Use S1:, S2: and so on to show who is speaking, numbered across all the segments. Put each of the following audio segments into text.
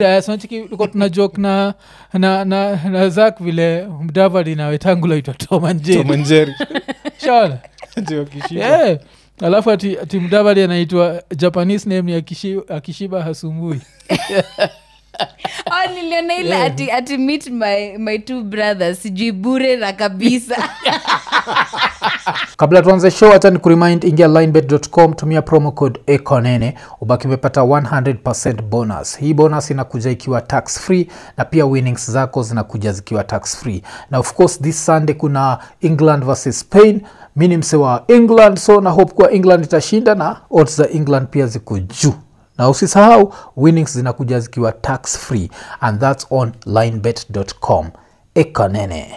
S1: sanachikilikuwa tuna jok na, na, na, na zak vile mdavadi na wetangula itwa
S2: Tom
S1: tomanjeri
S2: and Jerry.
S1: shaona
S2: Ati wakishiba.
S1: yeah. alafu ati, ati mdavadi anaitwa japanese name ni akishiba, akishiba hasumbui
S3: oh, niliona ile
S1: Yeah.
S3: ati, ati meet my, my two brothers sijui bure na kabisa
S1: kabla tuanze show hacha ni kurimind ingia linebet.com tumia promo code ekonene ubaki umepata 100 bonus hii bonus inakuja ikiwa tax free na pia winnings zako zinakuja zikiwa tax free na of course this sunday kuna england versus spain mi ni mse wa england so na hope kuwa england itashinda na odds za england pia ziko juu na usisahau winnings zinakuja zikiwa tax free and thats on linebet.com ekonene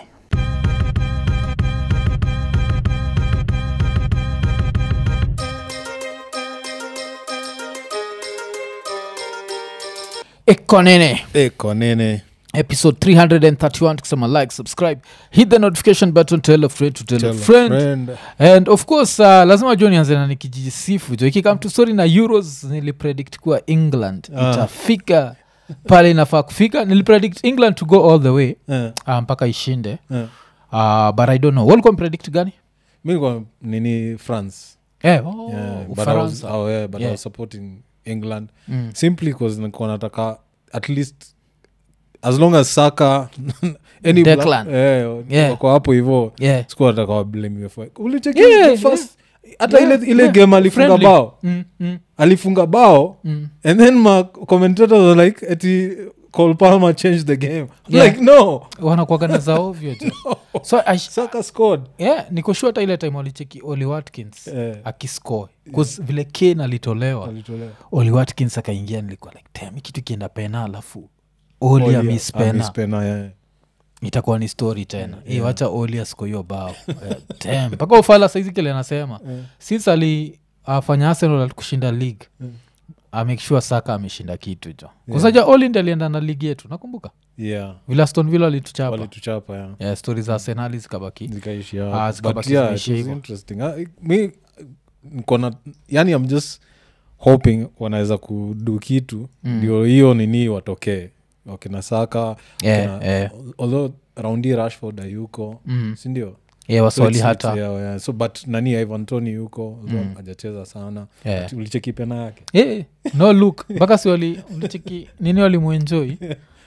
S1: ekonene
S2: Eko nene
S1: episode 331 tukisema like subscribe hit the notification button tell a friend to tell,
S2: Tell
S1: a
S2: a
S1: friend.
S2: friend.
S1: and of course uh, lazima jo nianze na nikijisifu jo ikikam to story na euros nilipredict kuwa england
S2: Ah.
S1: itafika pale inafaa kufika nilipredict england to go all the way
S2: Eh,
S1: uh, mpaka ishinde
S2: eh.
S1: uh, but i don't know walikuwa mpredict gani
S2: mi nilikuwa nini france
S1: eh, oh,
S2: yeah, but, I was,
S1: ufaransa
S2: oh, yeah, but I
S1: Yeah.
S2: was supporting england
S1: Mm.
S2: simply bcause nilikuwa nataka at least as long as saka any
S1: Declan.
S2: eh,
S1: Yeah.
S2: wako hapo hivo
S1: yeah.
S2: sikuwa nataka wablame ulicheki
S1: Yeah,
S2: the first hata
S1: Yeah,
S2: ile, ile
S1: yeah.
S2: game alifunga
S1: Friendly.
S2: bao
S1: Mm, mm,
S2: alifunga bao
S1: mm.
S2: and then ma commentators were like ati Cole Palmer changed the game
S1: Yeah.
S2: like no
S1: wanakuagana za ovyo jo so I,
S2: saka scored
S1: yeah, nikoshua hata ile time walicheki oli watkins
S2: Eh.
S1: akiscore bcause vile kane alitolewa
S2: alitolewa
S1: oli watkins akaingia nilikuwa like tem hii kitu ikienda pena alafu oli amis pena
S2: amispena yeah.
S1: itakuwa ni story tena yeah. wacha oli asko hiyo bao Eh, damn. mpaka ufala saizi kile anasema
S2: Yeah.
S1: since ali afanya arsenal alikushinda league
S2: Mm.
S1: amake sure saka ameshinda kitu jo kusaja oli ndi alienda na ligi yetu nakumbuka
S2: yeah
S1: vile aston villa alituchapa
S2: walituchapa yeah.
S1: yeah, stori za arsenali zikabaki
S2: zikaishia
S1: Ah,
S2: hapo.
S1: zikabaki
S2: But yeah,
S1: zimeishia
S2: it was
S1: hivyo.
S2: interesting. Ah, mi nkona yani i'm just hoping wanaweza kudu kitu
S1: Mm.
S2: ndio hiyo nini watokee wakina saka
S1: Yeah,
S2: wakina-
S1: yeah.
S2: although raundi rashford ayuko
S1: mm.
S2: sindio
S1: yeah,
S2: So
S1: waswali
S2: it's-
S1: hata
S2: it's- yeah, yeah. so but nani ivan tony yuko although
S1: Mm.
S2: hajacheza sana
S1: Yeah.
S2: But ulicheki pena yake
S1: yeah, no look mpaka si wali ulichiki nini walimuenjoi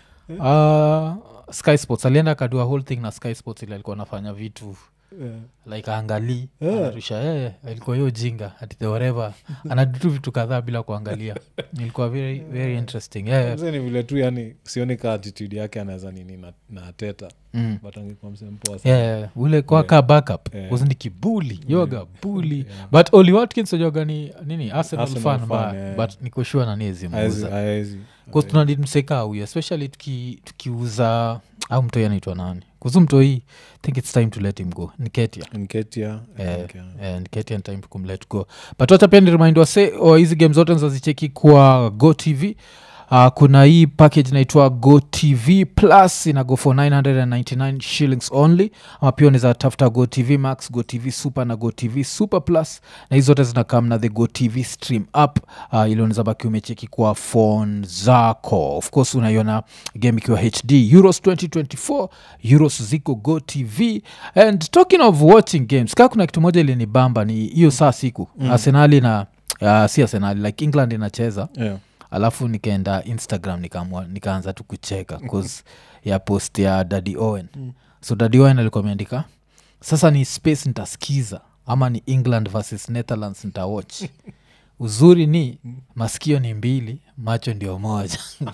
S1: uh, sky sports alienda akadua whole thing na sky sports ili alikuwa anafanya vitu
S2: yeah.
S1: like aangalii
S2: Yeah.
S1: anarusha eh, alikuwa hiyo jinga ati the whatever anadutu vitu kadhaa bila kuangalia ilikuwa very, very interesting yeah, yeah.
S2: Mzee ni vile tu yani sioni ka attitude yake anaweza nini na, na teta
S1: Mm.
S2: but angekuwa msee mpoa sana.
S1: Yeah, yeah. ule kwaka backup
S2: Yeah.
S1: wasni kibuli yoga buli
S2: Yeah.
S1: but oli watkins ojoga ni nini arsenal,
S2: Arsenal
S1: fan
S2: fan,
S1: mbaya
S2: yeah.
S1: but nikoshua nani
S2: Haezi-
S1: ezimuuza
S2: haezi.
S1: tunadimseka huyu especially tuki- tukiuza au mtoi anaitwa nani kuzu mtoi think its time to let him go niketia
S2: Nketiah, I
S1: Eh,
S2: think, yeah.
S1: eh, niketia ni time to kumlet go but wacha pia nirimind wase oh, hizi game zote nzazicheki kwa go tv Uh, kuna hii package inaitwa go tv plus ina go for 999 shillings only ama pia unaweza tafuta go tv max go tv super na go tv super plus na hizi zote zinakam na the go tv stream app uh, ili unaweza baki umecheki kwa phone zako of course unaiona game ikiwa hd euros 2024 euros ziko go tv and talking of watching games kaa kuna kitu moja ilinibamba ni hiyo saa siku mm. arsenali na uh, si arsenali like england inacheza
S2: Yeah.
S1: alafu nikaenda instagram nikaamua nikaanza tu kucheka cause ya post ya dadi owen mm. so dadi owen alikuwa ameandika sasa ni space nitasikiza ama ni england versus netherlands nitawatch uzuri ni masikio ni mbili macho ndio moja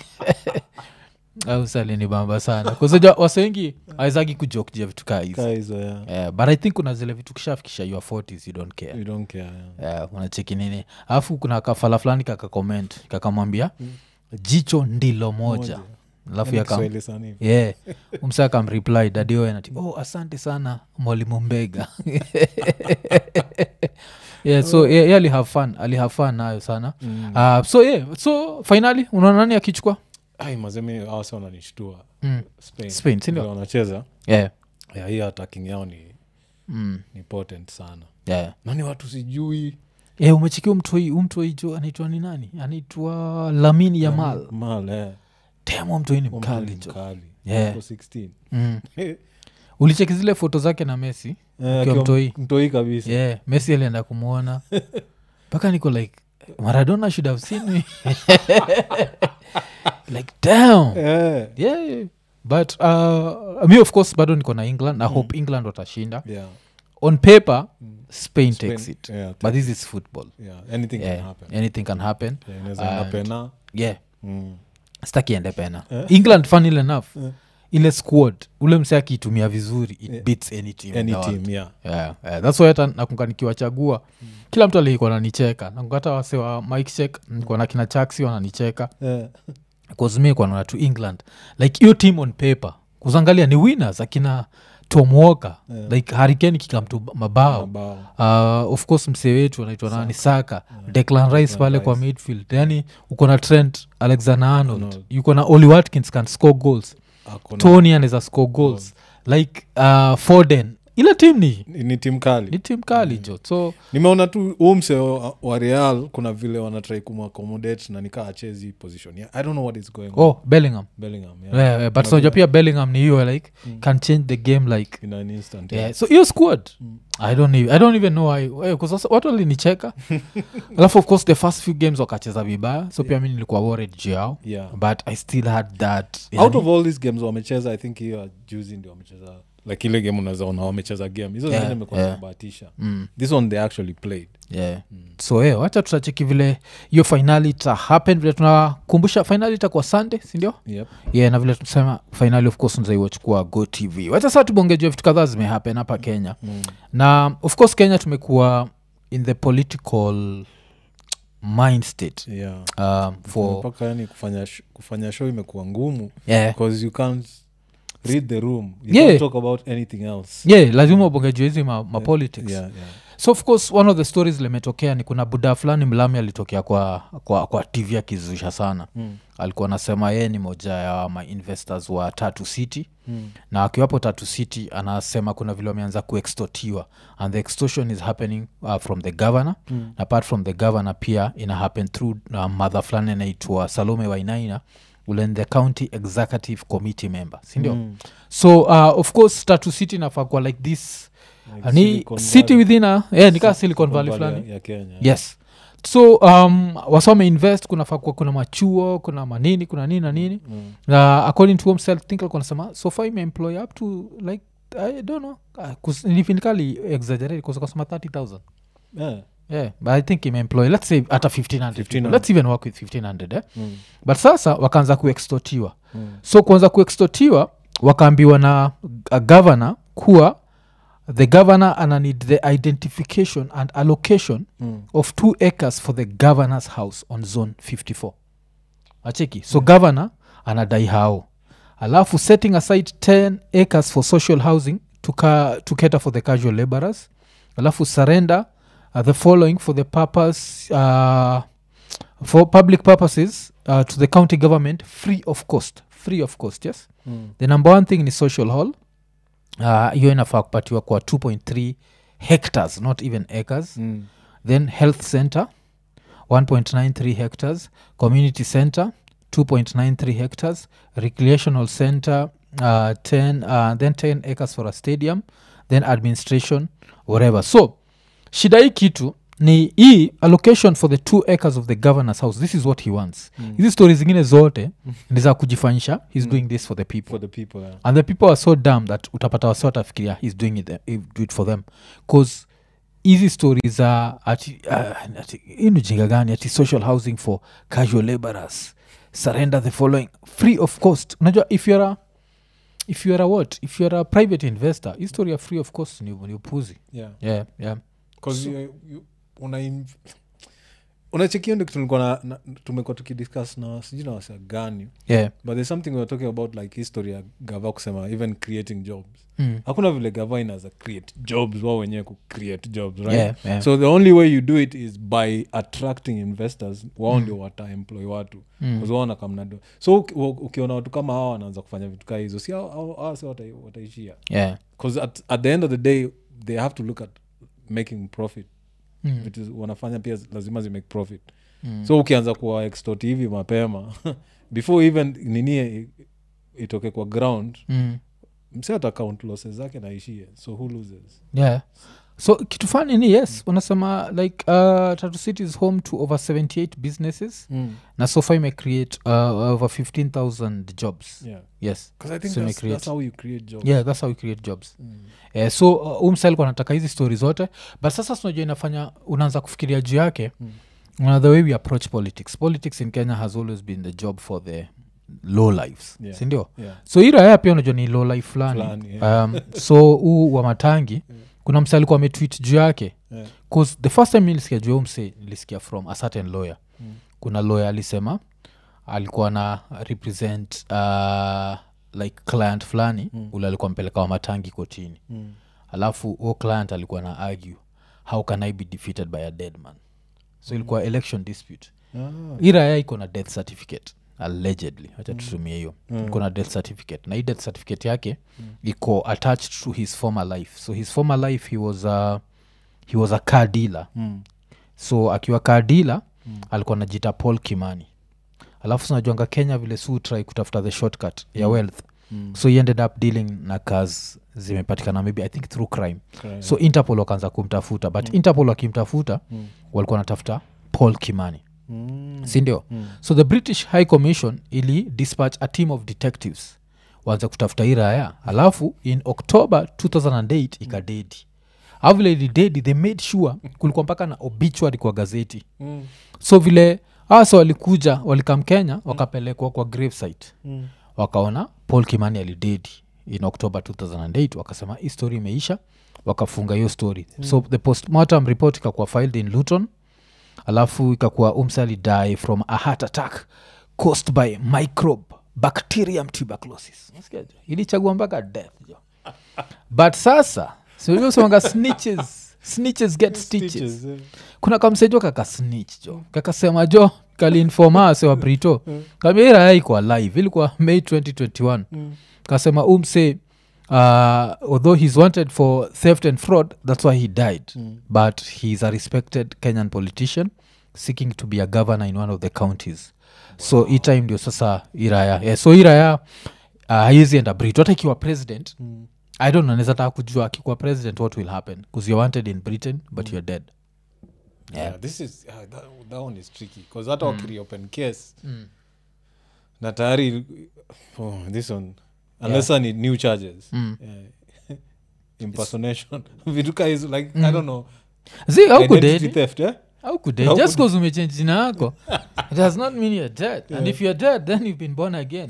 S1: au salinibamba sana kuzaja wasengi awezagi kujokjia vitu kaa hizi
S2: Kaa hizo, yeah.
S1: yeah, but i think kuna zile vitu kishafikisha your 40s you don't care
S2: You don't care, yeah.
S1: yeah, unacheki nini alafu kuna kafala fulani kakakoment kakamwambia jicho ndilo moja alafu
S2: Yaani
S1: yakam
S2: Kiswahili sana hivi.
S1: yeah. umsa akamreply dadioenati oh asante sana mwalimu mbega yeah, so yeah, yeah, alihave fun alihave fun nayo sana
S2: Mm.
S1: uh, so yeah so finally unaona nani akichukua
S2: Ai, mazemi awase wananishtua
S1: mm.
S2: Spain.
S1: Spain, si ndio?
S2: Vile wanacheza
S1: yeah.
S2: yeah, hii attacking yao ni,
S1: Mm.
S2: ni potent sana
S1: yeah.
S2: nani watu sijui
S1: yeah, umechikia umtoi umtoi jo anaitwa ni nani anaitwa lamin yamal
S2: mal eh.
S1: temo mtoini
S2: Huo
S1: mkali
S2: mtu ni
S1: jo
S2: mkali.
S1: Yeah.
S2: Ako 16
S1: mm.
S2: Eh,
S1: ulicheki zile foto zake na messi
S2: akiwa
S1: mtoi.
S2: mtoi kabisa
S1: yeah messi alienda kumwona mpaka niko like maradona should have seen me like damn
S2: Eh,
S1: yeah, yeah. but uh, mi of course bado niko na england na hope england watashinda
S2: yeah.
S1: on paper spain,
S2: Spain,
S1: takes it
S2: yeah,
S1: but this is football
S2: yeah, anything
S1: yeah,
S2: can happen
S1: anything can happen
S2: Yeah, inaweza enda
S1: And-
S2: pena
S1: yeah
S2: Mm.
S1: staki ende pena england funnily enough
S2: Eh.
S1: ile squad ule mse akiitumia vizuri it
S2: Yeah.
S1: beats any team in
S2: any
S1: the world.
S2: team yeah
S1: yeah, yeah. thats why hata nakunga nikiwachagua kila mtu alikuwa nanicheka nakunga hata wase wa mike check nikuwa na kina chaksi wananicheka
S2: Eh,
S1: kazmi kwanona to england like hiyo team on paper kuzangalia ni winners akina tom walker
S2: Yeah.
S1: like harikeni kikamtu mabao
S2: mabao
S1: uh, of course msee wetu anaitwa nani saka declan rice pale kwa
S2: Rice.
S1: midfield yani uko na trent alexander arnold
S2: Arnold.
S1: yuko na oli watkins can score goals
S2: Ako na-
S1: tony anaweza score goals like uh, foden ile tim ni
S2: ni ni timu kali
S1: ni tim kali jo so
S2: nimeona tu huu mse wa wa real kuna vile wanatrai kumaccomodate na nikaa achezi position yeah, i don't know what is going on
S1: oh bellingham
S2: bellingham yeah.
S1: yeah, yeah, but
S2: Kuna
S1: unajua
S2: vile-
S1: pia bellingham ni hiyo like can change the game like
S2: in an instant
S1: yeah.
S2: yeah.
S1: so hiyo squad I, don't even, i don't even know why eh, 'cause sasa watu walinicheka alafu of course the first few games wakacheza vibaya so pia mi nilikuwa worried juu yao
S2: Yeah.
S1: but i still had that
S2: out
S1: yani-
S2: of all these games wamecheza i think hiyo ya juzi ndio wamecheza like ile game unaweza ona wamecheza game hizo
S1: Yeah,
S2: zingine imekuwa
S1: yeah.
S2: zimebahatisha
S1: mm,
S2: this one they actually played
S1: yeah. so eh, wacha tutacheki vile hiyo fainali ita happen vile tunakumbusha fainali itakuwa sunday sindio
S2: yep.
S1: yeah, na vile tunasema fainali of course nzaiwachukua go tv wacha saa tubongejua vitu kadhaa zimehappen hapa kenya
S2: mm.
S1: na of course kenya tumekuwa in the political mind state
S2: yeah.
S1: um, for
S2: mpaka yani kufanya, sh- kufanya show imekuwa ngumu
S1: yeah.
S2: because you can't read the room you
S1: Yeah.
S2: can't talk about anything else
S1: yeah lazima ubongejua hizi ma, ma politics
S2: yeah, yeah.
S1: so of course one of the stories limetokea ni kuna buda fulani mlami alitokea kwa, kwa, kwa tv akizusha sana
S2: Mm.
S1: alikuwa anasema yeye ni moja ya mainvestors wa tatu city
S2: Mm.
S1: na akiwapo tatu city anasema kuna vile wameanza kuextotiwa and the extortion is happening uh, from the governor
S2: Mm.
S1: apart from the governor pia ina happen through uh, mother fulani anaitwa salome wainaina ule ni the county executive committee member sindio
S2: Mm.
S1: so uh, of course tatu city nafaa kuwa like this
S2: Like
S1: ni
S2: Silicon
S1: city
S2: Valley.
S1: within a yeah, nikaa
S2: Silicon
S1: silicon valley
S2: Valley
S1: fulani
S2: ya- ya kenya
S1: yes so um, wasome invest kunafaa kuwa kuna machuo kuna manini kuna nini na nini
S2: Mm.
S1: uh, according to himself think alikuwa anasema so far imeemploy up to like i don't know uh, nifinikali exaggerate kusema 30000
S2: Yeah.
S1: yeah but i think imeemploy let's say hata 1500 people.
S2: 1500.
S1: let's even work with 1500 eh?
S2: Mm.
S1: but sasa wakaanza kuextotiwa
S2: Mm.
S1: so kuanza kuextotiwa wakaambiwa na a governor kuwa the governor ana need the identification and allocation
S2: Mm.
S1: of two acres for the governor's house on zone 54 acheki so yeah. governor anadai hao alafu setting aside 10 acres for social housing to, ca- to cater for the casual laborers alafu surrender uh, the following for the purpose uh, for public purposes uh, to the county government free of cost free of cost yes
S2: Mm.
S1: the number one thing ni social hall Uh, hiyo inafaa kupatiwa kwa 2.3 hectares not even acres
S2: Mm.
S1: then health center 1.93 hectares community center 2.93 hectares recreational center uh, 10 uh, then 10 acres for a stadium then administration whatever so shida hii kitu ni hii allocation for the two acres of the governor's house this is what he wants hizi stori zingine zote ni za kujifanyisha he's doing this for the people
S2: for the people yeah.
S1: and the people are so dumb that utapata wasi watafikiria he's doing it, eh, do it for them bcause hizi stori za ati, uh, ati hii ni ujinga gani ati social housing for casual laborers surrender the following free of cost unajua if youare a if youare a what if youare a private investor hii story ya free of cost ni, ni upuzi
S2: Yeah.
S1: yeah, yeah.
S2: 'Cause
S1: So-
S2: you- you- una in- unachekio ndio kitu nilikuwa na- na- tumekuwa tukidiscuss na sijui na wasa gani
S1: yeah.
S2: but there's something weare talking about like history ya gava kusema even creating jobs
S1: Mm.
S2: hakuna vile gava inaza create jobs wao wenyewe ku create jobs right
S1: Yeah, yeah.
S2: so the only way you do it is by attracting investors wao ndio wataemploy watu
S1: Mm.
S2: mm. waona kamnado so uki- u- ukiona watu kama hawa wanaanza kufanya vitu kaa hizo si hao- hao- hao si watai- wataishia
S1: yeah.
S2: bcause at, at the end of the day they have to look at making profit
S1: Mm.
S2: vitu wanafanya pia lazima zimake profit
S1: Mm.
S2: so ukianza kuwa extort hivi mapema before even nini i- itoke kwa ground
S1: mm.
S2: mse ata count losses zake naishie so who loses
S1: yeah so kitu fani ni yes wanasema like uh, tatu city is home to over 78 businesses na sofa imecreate uh, over 15000 jobs
S2: yeah
S1: yes
S2: because i think
S1: So
S2: that's,
S1: imecreate-
S2: that's how you create jobs
S1: yeah that's how we create jobs
S2: Mm.
S1: eh, so uh, umsalikuwa anataka hizi stori zote but sasa sinajua inafanya unaanza kufikiria juu yake
S2: Mm.
S1: mm. the way we approach politics politics in kenya has always been the job for the low lives
S2: Yeah.
S1: sindio
S2: yeah
S1: so hii raya pia unajua ni low life fulani
S2: Fulani, yeah.
S1: um, so huu wa matangi kuna mse alikuwa ametwit juu yake
S2: yeah
S1: bcause the first time nilisikia juu ya huyu mse nilisikia from a certain lawyer
S2: Mm.
S1: kuna lawyer alisema alikuwa na represent uh, like client fulani
S2: Mm.
S1: ule alikuwa mpeleka wa matangi kotini
S2: Mm.
S1: alafu huo client alikuwa na argue how can i be defeated by a dead man so ilikuwa election dispute
S2: Ah.
S1: hii raya iko na death certificate allegedly wacha tutumie hiyo
S2: Mm.
S1: iko na death certificate na hii death certificate yake iko attached to his former life so his former life he was a, he was a car dealer
S2: Mm.
S1: so akiwa car dealer mm. alikuwa najita paul kimani alafu sinajuanga kenya vile su try kutafuta the shortcut ya wealth
S2: Mm.
S1: so he ended up dealing na cars zimepatikana maybe i think through crime
S2: Crime.
S1: so interpol wakaanza kumtafuta but interpol wakimtafuta
S2: Mm.
S1: walikuwa wanatafuta paul kimani
S2: Mm.
S1: sindio
S2: Mm.
S1: so the british high commission ili dispatch a team of detectives waanze kutafuta hii raya alafu in october 2008 ikadedi au vile ilidedi they made sure kulikuwa mpaka na obituary kwa gazeti
S2: Mm.
S1: so vile asa walikuja walikam kenya wakapelekwa kwa gravesite
S2: Mm.
S1: wakaona paul kimani alidedi in october 2008 wakasema hii story imeisha wakafunga hiyo story mm. so the postmortem report ikakuwa filed in luton alafu ikakuwa umse alidie from a heart attack caused by microbe bacterium tuberculosis Unasikia jo? ilichagua mpaka death jo but sasa siusemanga snitches snitches get stitches
S2: Stitches, eh.
S1: kuna kamsejo kakasnich jo kakasema jo kalinfoma ase wa brito kamia iraya iko alive ilikuwa may 2021 kasema umse uh, although he's wanted for theft and fraud that's why he died
S2: Mm.
S1: but he's a respected kenyan politician seeking to be a governor in one of the counties so hii time ndio sasa iraya yeah, so iraya uh, haiwezi enda brito hata ikiwa president
S2: Mm.
S1: i don't know naweza taka kujua akikuwa president what will happen bcause you're wanted in britain but you're dead Yeah.
S2: Yeah, this is uh, that, that one is tricky because hata wakiriopen case na tayari oh, this one unless yeah. need new charges
S1: Mm.
S2: yeah. impersonation vitu ka hizo like i don't know
S1: zi
S2: identity
S1: aukudedi
S2: theft eh?
S1: aukudedi
S2: How
S1: just bcause umechange jina yako it does not mean you're dead and if you're dead then you've been born again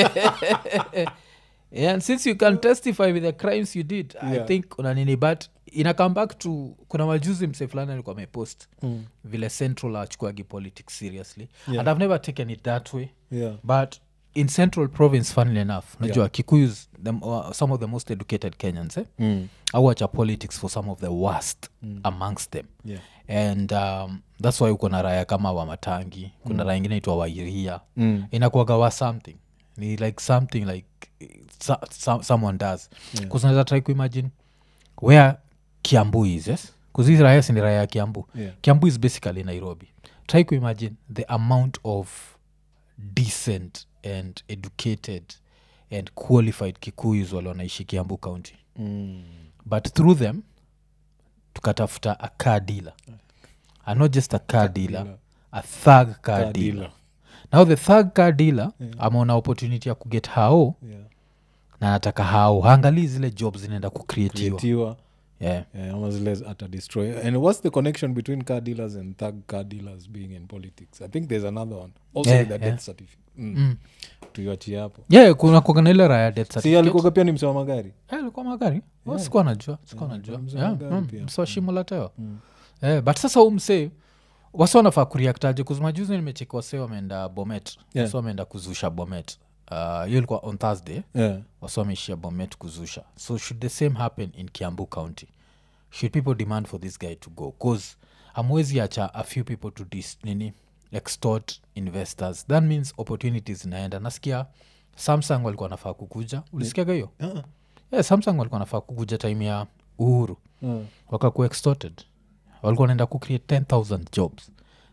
S1: and since you can testify with the crimes you did i
S2: Yeah.
S1: think una nini but ina come back to kuna majuzi mse fulani alikuwa amepost
S2: Mm.
S1: vile central achukuagi politics seriously
S2: Yeah.
S1: and i've never taken it that way
S2: yeah
S1: but in central province funnily enough najua yeah. kikuyus the, uh, some of the most educated kenyans eh?
S2: mm.
S1: awacha politics for some of the worst
S2: Mm.
S1: amongst them
S2: yeah
S1: and um, thats why uko na raya kama wa matangi kuna mm. raya ingine itwa wairia
S2: mm.
S1: inakuaga wa something ni like something like so, so, someone does
S2: Yeah.
S1: kuzinaweza try kuimagine where kiambu is yes kuzizi raya sini raya ya kiambu
S2: yeah
S1: kiambu is basically nairobi try kuimagine the amount of decent and educated and qualified kikuyus wale wanaishi kiambu county
S2: mm.
S1: but through them tukatafuta a car dealer and not just a car dealer
S2: dealer.
S1: a thug car,
S2: Car
S1: dealer.
S2: dealer.
S1: now the thug car dealer ameona opportunity ya kuget hao
S2: yeah
S1: na nataka hao haangalii zile jobs zinaenda kucreatiwa
S2: creatiwa
S1: yeah.
S2: yeah, ama zile ata destroy and what's the connection between car dealers and thug car dealers being in politics i think there's another one also
S1: Yeah,
S2: with the
S1: yeah.
S2: death certificate mm.
S1: Mm.
S2: tuiachie hapo
S1: yeah kuna kuagana ile raya death
S2: si
S1: certificate.
S2: alikuga pia ni msewa magari
S1: Eh, alikuwa magari yeah.
S2: Yeah.
S1: sikuwa najua sikuwa
S2: Yeah,
S1: najua
S2: mzee
S1: yeah,
S2: magari
S1: mm,
S2: pia.
S1: msee wa shimo la tewa
S2: Mm.
S1: eh, but sasa huu msee wasi wanafaa kuriaktaje kuzimajuzi nimecheki wase wameenda bomet
S2: Yeah.
S1: wasi wameenda kuzusha bomet Uh, hiyo ilikuwa on thursday
S2: yeah.
S1: wasi wameishia bomet kuzusha so should the same happen in kiambu county should people demand for this guy to go bcause amwezi acha a few people to dis, nini extort investors that means opportunities zinaenda nasikia samsung walikuwa nafaa kukuja ulisikiaga hiyo
S2: Uh-uh.
S1: yeah, samsung walikuwa nafaa kukuja time ya uhuru
S2: Uh.
S1: wakakuwa extorted walikuwa naenda kucreate 10000 jobs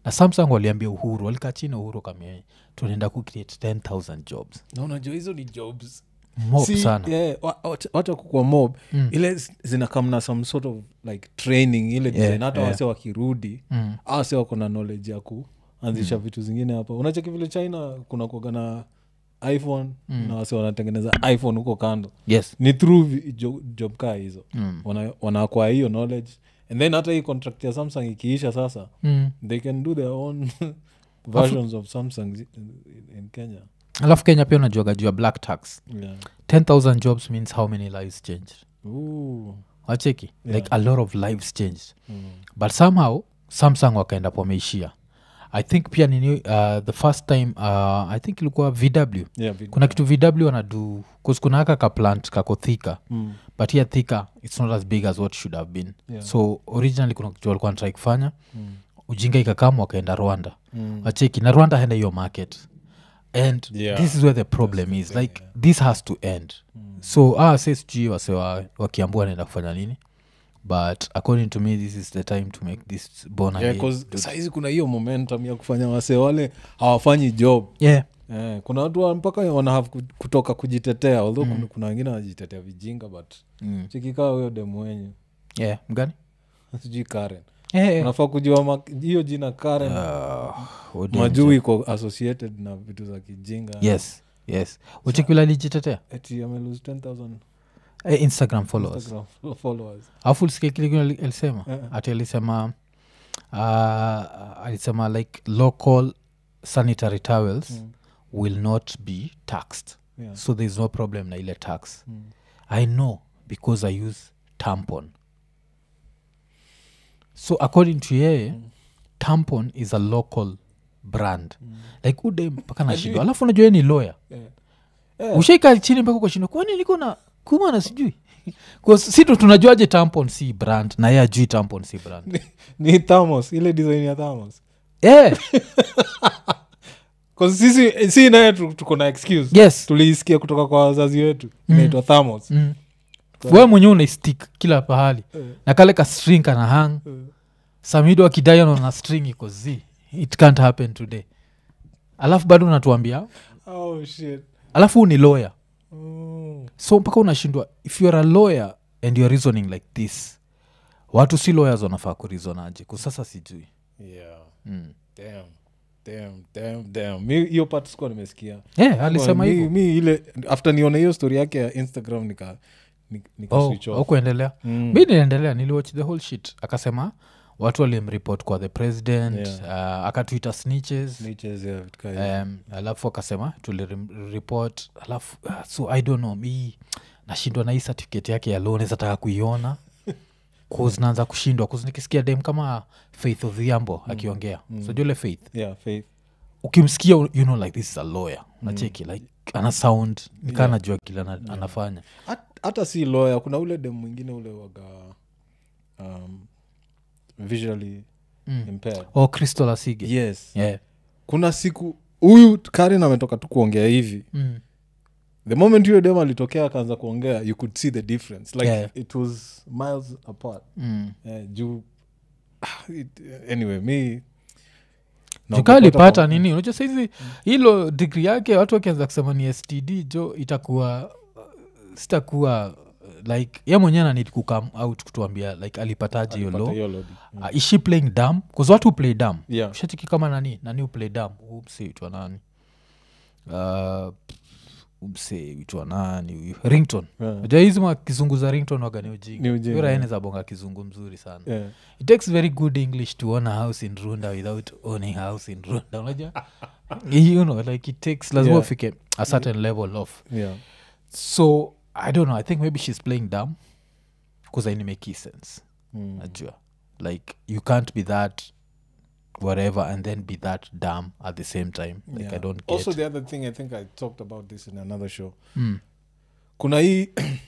S1: na samsung waliambia uhuru walikaa chini uhuru kamia tunaenda kucreate 10000 jobs
S2: na unajua hizo ni jobs
S1: mob
S2: Si,
S1: sana
S2: yeah, wa- wacha- wacha kukua mob ile z- zinakamna some sort of like training ile design hata
S1: yeah.
S2: wase wakirudi
S1: Mm.
S2: au wase wako na knowledge ya kuanzisha vitu zingine hapa unacheki vile china kuna kuaga na iphone na wase wanatengeneza iphone huko kando
S1: yes
S2: ni through vi- jo, job kaa hizo
S1: Mm.
S2: Wana- wanaakwa hiyo knowledge and then hata hii contract ya samsung ikiisha sasa
S1: mm.
S2: they can do their own versions of samsung in, in kenya
S1: alafu kenya pia unajuaga juu ya black tax
S2: yeah.
S1: 10000 jobs means how many lives changed
S2: Ooh.
S1: wacheki
S2: Yeah.
S1: like a lot of lives changed
S2: Mm.
S1: but somehow samsung wakaenda pomeishia i think pia nini uh, the first time uh, i think ilikuwa vw
S2: Yeah, vid-
S1: kuna kitu vw wanadu kuna aka kaplant kako thika
S2: Mm.
S1: but here thika it's not as big as what should have been
S2: Yeah.
S1: so originally kuna kitu walikuwa natrai kufanya
S2: Mm.
S1: ujinga ikakamu wakaenda rwanda
S2: Mm.
S1: wacheki na rwanda henda hiyo market and
S2: Yeah.
S1: this is where the problem is like this has to end so ah, say sijui wase wa- wakiambua naenda kufanya nini but according to me this is the time to make this born
S2: Yeah,
S1: again.
S2: 'cause saizi kuna hiyo momentum ya kufanya wase wale hawafanyi job
S1: yeah.
S2: eh, kuna watu wa- mpaka wana have ku- kutoka kujitetea although kuna, kuna wengine wanajitetea vijinga but
S1: Mm.
S2: chikikaa huyo demu wenyu
S1: yeah mgani
S2: sijui karen
S1: yeah.
S2: unafaa kujua ma- hiyo jina karen
S1: uh,
S2: majuu iko associated na vitu za kijinga
S1: yes yes uchekila alijitetea
S2: eti amelose 10000
S1: eh, instagram followers
S2: Instagram followers
S1: afu ulisikia kile kile ali- alisema
S2: Eh.
S1: ati alisema uh, alisema like local sanitary towels
S2: Mm.
S1: will not be taxed
S2: yeah.
S1: so there is no problem na ile tax
S2: Mm.
S1: i know because i use tampon so according to yeye tampon is a local brand like ude mpaka nashindwa alafu unajua yeye ni lawyer
S2: Yeah.
S1: ushaika chini mpaka ukashindwa kwani niko na kuma na sijui 'Cause si tu tunajuaje tampon si brand na yeye ajui tampon si brand
S2: ni thamos ile design ya thamos
S1: yeah,
S2: 'Cause sisi si naye tu- tuko na excuse
S1: yes
S2: tuliisikia kutoka kwa wazazi wetu inaitwa thamos
S1: mm. we mwenyewe unaistik kila pahali na kale ka string kana hang samido akidai anaona string iko z it can't happen today alafu bado unatuambia
S2: oh, shit.
S1: alafu huu ni lawyer
S2: Oh.
S1: so mpaka unashindwa if youare a lawyer and youare reasoning like this watu si lawyers wanafaa kurizonaje kusasa sijui
S2: Yeah.
S1: mm.
S2: Damn. Damn, damn, damn. mi hiyo part sikuwa nimesikia
S1: yeah, alisema
S2: mi,
S1: hivyo
S2: mi ile after nione hiyo story yake ya instagram nika, nika, nika
S1: oh,
S2: switch off.
S1: aukuendelea
S2: Mm.
S1: mi niliendelea niliwatch the whole shit akasema watu walimreport kwa the president
S2: Yeah.
S1: uh, akatwita snitches
S2: Niches, yeah, vitu kaa hivyo.
S1: um, alafu akasema tulireport alafu uh, so i don't know mi nashindwa na hii certificate yake ya loan zataka kuiona cause naanza kushindwa cause nikisikia dem kama faith odhiambo akiongea mm. so jule faith
S2: yeah, faith
S1: ukimsikia you know like this is a lawyer unacheki like ana sound nikaa najua kile ana, anafanya
S2: Hat- hata si lawyer kuna ule dem mwingine ule waga um, visually
S1: Mm.
S2: impaired
S1: oh crystal asige
S2: yes
S1: yeah.
S2: kuna siku huyu karen ametoka tu kuongea hivi
S1: mm.
S2: the moment huyo dem alitokea akaanza kuongea you could see the difference like
S1: Yeah.
S2: it was miles apart
S1: Mm.
S2: yeah, juu ah, it, anyway mi
S1: jukaa alipata nini unajua saizi hilo digri yake watu wakianza kusema ni std jo itakuwa uh, sitakuwa uh, like ye mwenyewe nanid kukam out kutuambia like alipataje hiyo lo uh, is she playing dam bcause watu play dam
S2: Yeah.
S1: ushatiki kama nani nani uplay dam umseitwa nani uh, umseitwa nani huyu rington
S2: Yeah.
S1: ja hizi makizungu za rington wagani
S2: Ni
S1: ujinga
S2: ujinga,
S1: uraene
S2: yeah.
S1: za bonga kizungu mzuri sana
S2: yeah.
S1: it takes very good english to own a house in runda without owning a house in runda unajua you know like it takes lazima
S2: Yeah.
S1: ufike a certain level of
S2: yeah.
S1: so i don't know i think maybe she's playing dumb because ainimeki sense
S2: Mm.
S1: najua like you can't be that whatever and then be that dumb at the same time like
S2: Yeah.
S1: i don't get
S2: also the other thing i think i talked about this in another show
S1: mm.
S2: kuna hii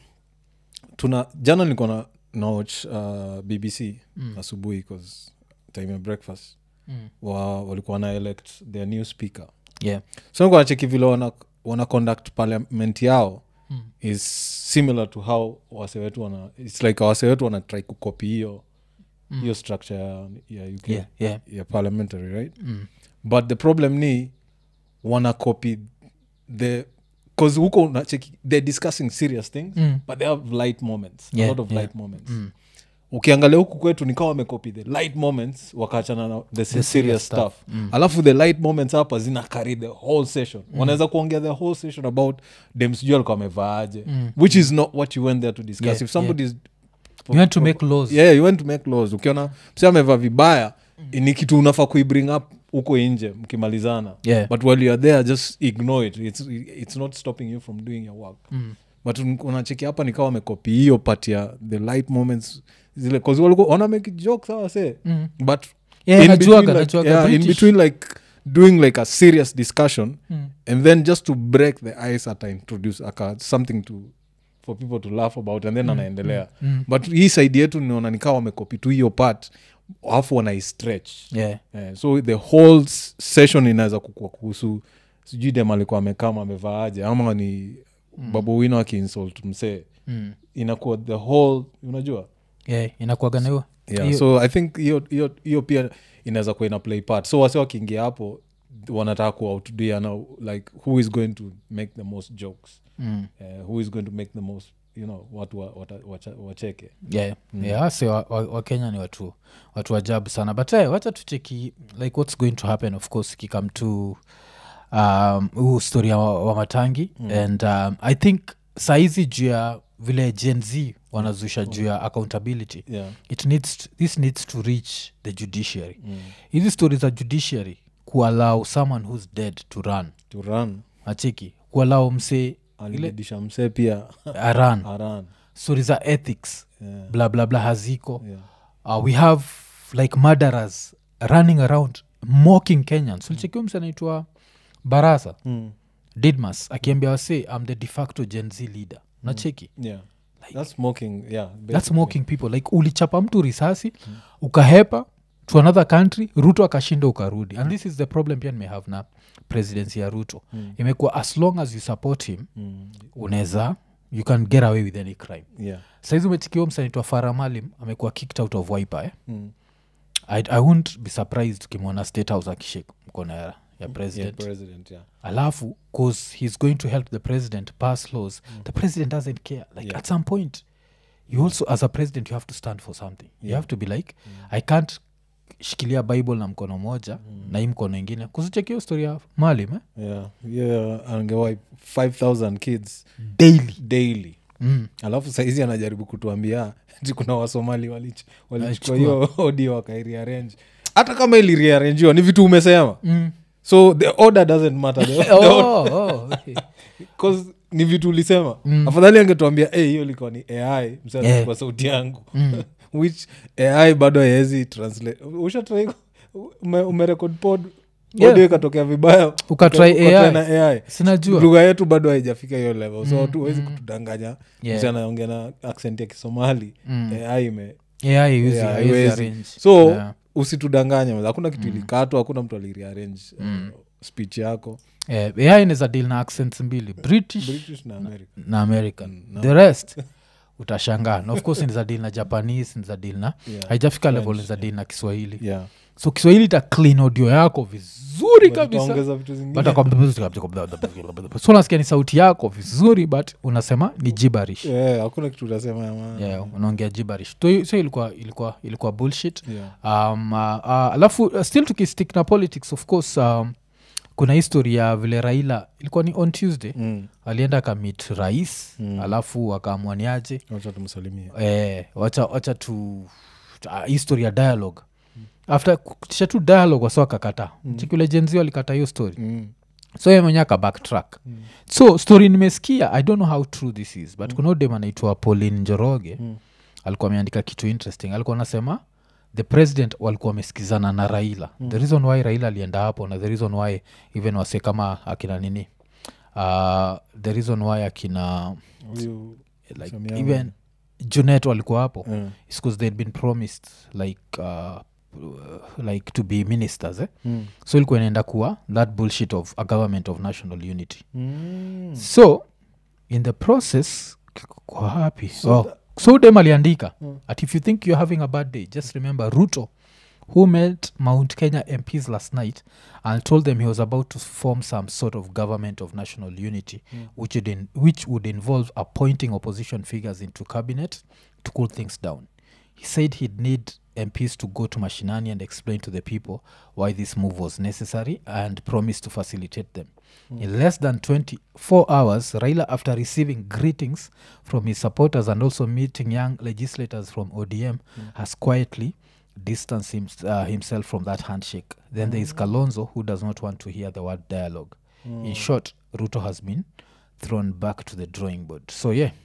S2: tuna jana nilikuwa na nawatch uh, bbc
S1: Mm.
S2: asubuhi bcause time ya breakfast
S1: Mm.
S2: wa, walikuwa wana elect their new speaker
S1: yeah
S2: so nikuwa nacheki vile wana, wana conduct parliament yao
S1: Mm.
S2: is similar to how wase wetu wana its like wase wetu wana try kukopi hiyo hiyo structure ya, ya uk
S1: yeah, yeah.
S2: ya parliamentary right
S1: Mm.
S2: but the problem ni wana copy the bcause huko unacheki they're discussing serious things
S1: Mm.
S2: but they have light moments
S1: Yeah,
S2: a lot of
S1: yeah.
S2: light moments
S1: Mm.
S2: ukiangalia huku kwetu nikawa wamekopi the light moments wakaachana na the, serious,
S1: serious
S2: stuff,
S1: stuff. Mm.
S2: alafu the light moments hapa zina carry the whole session wanaweza kuongea the whole session about dem sijui alikuwa amevaaje
S1: Mm.
S2: which is not what you went there to discuss
S1: Yeah,
S2: if somebody is
S1: you want to make laws
S2: yeah you want to make laws ukiona msi amevaa vibaya ni kitu unafaa kuibring up huko nje mkimalizana
S1: Yeah.
S2: but while youare there just ignore it it's, it's not stopping you from doing your work
S1: Mm.
S2: but un- unacheki hapa nikawa wamekopi hiyo part ya the light moments zile cause walikuwa wana make joke sawa se
S1: Mm.
S2: but
S1: Yeah,
S2: in
S1: najuaga,
S2: between, like,
S1: najuaga
S2: yeah, in
S1: British.
S2: between like doing like a serious discussion
S1: Mm.
S2: and then just to break the ice ata introduce aka something to for people to laugh about and then anaendelea
S1: Mm.
S2: but hii saidi yetu niona nikawa wamekopi tu hiyo part alafu wanaistretch
S1: Yeah.
S2: yeah, so the whole s- session inaweza kukua kuhusu sijui dem alikuwa amekama amevaaje ama ni mm. babu wino akiinsult msee
S1: Mm.
S2: inakuwa the whole unajua
S1: Yeah, inakuaga na hiyo
S2: yeah,
S1: hiyo-
S2: so i think hiyo hiyo hiyo pia inaweza kuwa ina play part so wase wakiingia hapo wanataka kuoutdiana like who is going to make the most jokes
S1: Mm.
S2: uh, who is going to make the most you know watu wa, wata, wacha, wacheke
S1: yeah, yeah se wakenya wa, wakenya ni watu watu ajabu sana but hey, wacha tucheki like what's going to happen of course ikikam to um, huu story ya wa, wa matangi mm. and um, i think saizi juu ya vile gen z wanazusha juu ya accountability
S2: yeah
S1: it needs this needs to reach the judiciary
S2: mm.
S1: hizi story za judiciary kuallow someone who's dead to run
S2: to run
S1: acheki kuallow msee
S2: alibidisha msee pia
S1: aran
S2: aran
S1: story za ethics
S2: yeah.
S1: bla bla bla haziko
S2: yeah.
S1: uh, we have like murderers running around mocking kenyans ulichekiwa mse anaitwa barasa
S2: Mm.
S1: didmas akiambia wase am the de facto gen z leader nacheki
S2: yeah that's smoking yeah
S1: that's
S2: basically.
S1: mocking people like ulichapa mtu risasi ukahepa to another country ruto akashinda ukarudi and this is the problem pia nimehave na presidency ya ruto
S2: Mm.
S1: imekuwa as long as you support him
S2: Mm.
S1: unaweza you can get away with any crime
S2: yeah
S1: saizi umechikiwa msanaitwa faramalim amekuwa kicked out of wiper eh?
S2: mm.
S1: I, i wont be surprised ukimwona state house akishake mkono ya, ya president
S2: yeah president yeah
S1: alafu cause he's going to help the president pass laws the president doesn't care like
S2: Yeah.
S1: at some point you also as a president you have to stand for something you
S2: Yeah.
S1: have to be like i can't shikilia bible na mkono moja na hii mkono ingine kuzichekio story ya malim eh?
S2: yeah yeah angewa 5000 kids
S1: daily
S2: daily
S1: mm.
S2: alafu saizi anajaribu kutuambia ti kuna wasomali walich- walichukua
S1: Walichukua.
S2: hiyo audio wakairearrange hata kama ili rearrangiwa ni vitu umesema
S1: Mm.
S2: so the order doesn't matter the, the
S1: oh, oh, okay.
S2: 'cause ni vitu ulisema
S1: Mm.
S2: afadhali angetuambia hey, hiyo ilikuwa ni ai msana
S1: Yeah.
S2: kwa sauti yangu
S1: Mm.
S2: which ai bado haezi translate ushatrai ume, umerekod pod
S1: Yeah.
S2: audio ikatokea vibaya
S1: Ukatry
S2: ukatry
S1: AI.
S2: na ai
S1: sinajua
S2: lugha yetu bado haijafika hiyo level so tu huwezi kutudanganya
S1: Yeah.
S2: msi anaongea na accent ya kisomali
S1: Mm.
S2: ai ime
S1: yeah, haiwezi-
S2: Yeah,
S1: haiwezi
S2: haiwezi.
S1: arrange.
S2: so
S1: Yeah.
S2: usitudanganye hakuna kitu ilikatwa hakuna mtu alirearrange uh, speech yako
S1: Eh, ai inaweza deal na accents mbili british
S2: british na america
S1: na american the rest utashangaa na of course niza deal na japanese niza deal na
S2: Yeah.
S1: haijafika level niza deal na kiswahili
S2: yeah
S1: so kiswahili ita clean audio yako vizuri kabisa
S2: utaongeza vitu zingine
S1: But akwambia- so nasikia ni sauti yako vizuri but unasema ni jibarish
S2: Yeah, hakuna kitu utasema ya maana
S1: yeah, unaongea jibarish so, so ilikuwa ilikuwa ilikuwa bullshit
S2: Yeah.
S1: um, uh, uh, alafu uh, still tukistick na politics of course um, kuna histori ya vile raila ilikuwa ni on tuesday
S2: Mm.
S1: alienda akamit rais mm. alafu akaamwaniaje
S2: wacha tumsalimie
S1: eh, wacha, wacha tu uh, history ya dialogue after kutisha tu dialogue wasa wakakataa mm. chikule jenzio alikata hiyo story
S2: Mm.
S1: so ye mwenye aka backtrack mm. so story nimesikia i don't know how true this is but mm. kuna udem anaitwa pauline njoroge mm. alikuwa ameandika kitu interesting alikuwa anasema the president walikuwa wamesikizana na raila mm. the reason why raila alienda hapo na the reason why even wase kama akina nini uh, the reason why akina
S2: Huyu
S1: like
S2: Samiano.
S1: even junet walikuwa hapo
S2: Mm.
S1: is because they'd been promised like uh, uh, like to be ministers eh?
S2: Mm.
S1: so ilikuwa inaenda kuwa that bullshit of a government of national unity
S2: Mm.
S1: so in the process kwa happy
S2: So
S1: oh,
S2: tha-
S1: so dem aliandika at if you think you're having a bad day just remember ruto who met mount kenya mps last night and told them he was about to form some sort of government of national unity which, would in, which would involve appointing opposition figures into cabinet to cool things down he said he'd need mps to go to mashinani and explain to the people why this move was necessary and promised to facilitate them in less than 24 hours raila after receiving greetings from his supporters and also meeting young legislators from odm has quietly distanced him, uh, himself from that handshake then there is kalonzo who does not want to hear the word dialogue in short ruto has been thrown back to the drawing board so yeah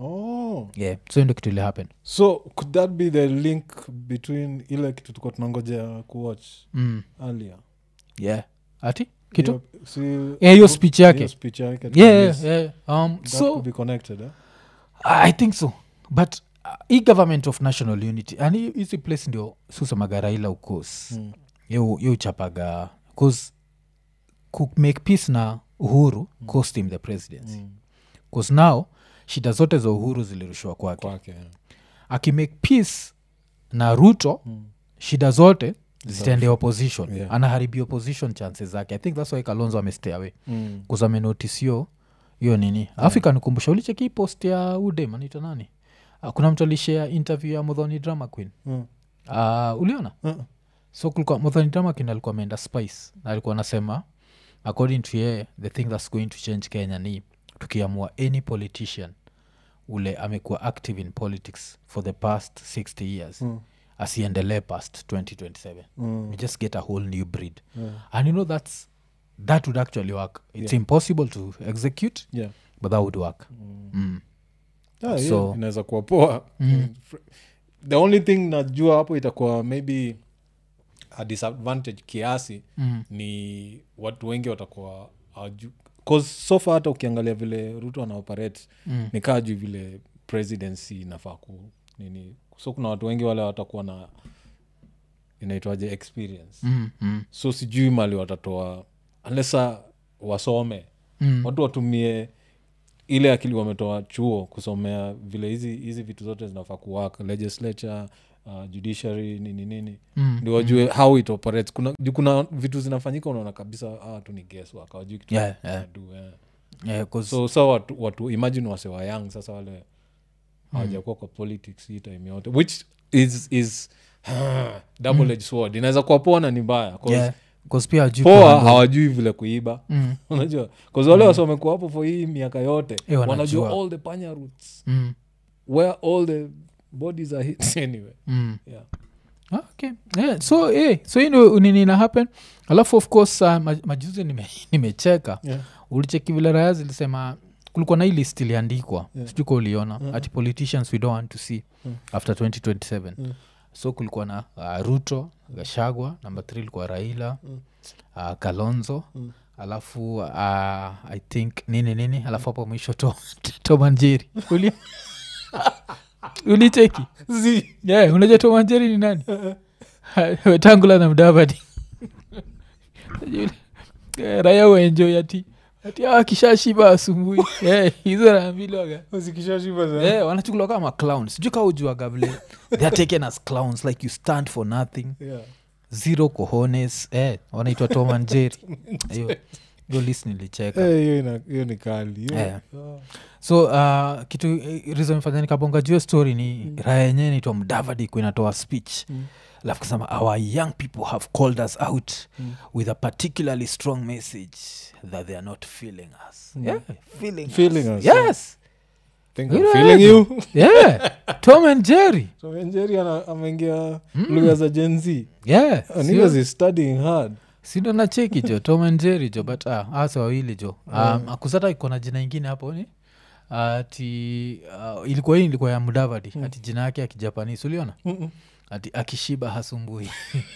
S2: oh.
S1: yeah so ndo kitu ili happen
S2: so could that be the link between ile kitu tuko tunangoja kuwatch
S1: mm.
S2: earlier
S1: yeah ati kitu
S2: Hiyo- si-
S1: Eh, hiyo speech yake.
S2: hiyo speech yake
S1: yeah,
S2: tulimis-
S1: yeah, yeah. Um,
S2: that
S1: so
S2: could be connected eh?
S1: i think so but uh, hii government of national unity and hii- hizi place ndio susemaga raila ukos
S2: Mm.
S1: ye uchapaga bcause kumake peace na uhuru cost him the presidency
S2: Mm.
S1: bcause now shida zote za uhuru zilirushwa kwake
S2: kwake yeah.
S1: akimake peace na ruto
S2: Mm.
S1: shida zote zitaendea opposition
S2: Yeah.
S1: anaharibia opposition chances zake i think thats why kalonzo amestay away
S2: Mm.
S1: kuzamenotis hiyo hiyo nini alafu ikanikumbusha ulicheki hii post ya udem anaitwa nani uh, kuna mtu alishare interview ya modhoni drama queen
S2: Mm.
S1: uh, uliona
S2: Uh-uh.
S1: so kulikuwa modhoni drama queen alikuwa ameenda spice na alikuwa anasema according to ye the thing that's going to change kenya ni tukiamua any politician ule amekuwa active in politics for the past 60 years
S2: Mm.
S1: asiendelee past 2027
S2: Mm.
S1: we just get a whole new breed
S2: Yeah.
S1: and you know that's that would actually work it's
S2: Yeah.
S1: impossible to execute
S2: Yeah.
S1: but that would work mm.
S2: Ah, yeah,
S1: So-
S2: inaweza kuwa poa Fr- the only thing najua hapo itakuwa maybe a disadvantage kiasi
S1: Mm.
S2: ni watu wengi watakuwa hawaju- 'cause so far hata ukiangalia vile ruto anaoperate
S1: Mm.
S2: ni kaa juu vile presidency inafaa ku nini so kuna watu wengi wale watakuwa na inaitwaje experience
S1: Mm. Mm.
S2: so sijui mali watatoa unlessa wasome
S1: Mm.
S2: watu watumie ile akili wametoa chuo kusomea vile hizi hizi vitu zote zinafaa kuwak legislature uh, judiciary nini nini
S1: Mm.
S2: ndio wajue how it operates kuna, juu kuna vitu zinafanyika unaona kabisa hawa tu ni guesswork hawajui kitu
S1: Yeah,
S2: wana
S1: yeah.
S2: do, yeah.
S1: Yeah, 'cause-
S2: so sa watu, watu imagine wasewa young sasa wale hawajakuwa kwa politics hii time yote which is is double edged sword inaweza kuwa poa na ni mbaya 'cause
S1: yeah, 'cause pia hajui
S2: poa
S1: kuhandle-
S2: hawajui vile kuiba
S1: Mm.
S2: unajua bcause wale wasi wamekuwa hapo for hii miaka yote
S1: Eh, wanajua.
S2: wanajua all the panya roots
S1: Mm.
S2: where all the bodies are hit anyway
S1: Mm.
S2: yeah.
S1: Ah, okay yeah, so eh, so hii ndio nini ina happen alafu of course uh, maj- majuzi nime- nimecheka
S2: Yeah.
S1: ulicheki vile raya zilisema kulikuwa na hii list iliandikwa
S2: Yeah.
S1: sijui ka uliona
S2: Mm.
S1: ati politicians we don't want to see
S2: Mm.
S1: after 2027
S2: Mm.
S1: so kulikuwa na uh, ruto gashagwa number th ilikuwa raila
S2: Mm.
S1: uh, kalonzo
S2: Mm.
S1: alafu uh, i think nini nini alafu hapo mwisho to, tomanjeri uli ulicheki yeah, unajua tomanjeri ni nani wetangula na mdavadi Yule, eh, raya uenjoi ati ati awa kishashiba asumbui Eh, hizo naambilwaga Eh, wanachukuliwa kama clown sijui kaa ujuaga vile they are taken as clowns like you stand for nothing
S2: Yeah.
S1: zero cohones eh, wanaitwa tom and jerry hiyo hiyo list nilicheka
S2: Eh, hiyo ina- hiyo ni kali hiyo-
S1: Eh.
S2: Ah.
S1: so uh, kitu eh, reason imefanya nikabonga juu ya story ni mm. raya yenyewe naitwa mdavadi kuinatoa speech
S2: Mm.
S1: alafu kasema our young people have called us out
S2: Mm.
S1: with a particularly strong message that they are not feeling us
S2: Mm.
S1: yeah, feeling,
S2: Feeling
S1: us.
S2: us,
S1: yes
S2: Think
S1: You
S2: I'm
S1: know
S2: feeling
S1: what?
S2: you
S1: yeah tom and jerry
S2: so njeri ana- ameingia
S1: Mm.
S2: lugha za gen z
S1: yeah
S2: Oh,
S1: sio-
S2: niggas is studying hard
S1: sindo na cheki jo tom and jerry jo but ah, asa wawili jo um,
S2: Yeah.
S1: akusata iko na jina ingine hapo ni ati uh, ilikuwa hii ilikuwa ya mudavadi
S2: Mm.
S1: ati jina yake ya kijapanisi uliona
S2: Mm-mm.
S1: ati akishiba hasumbui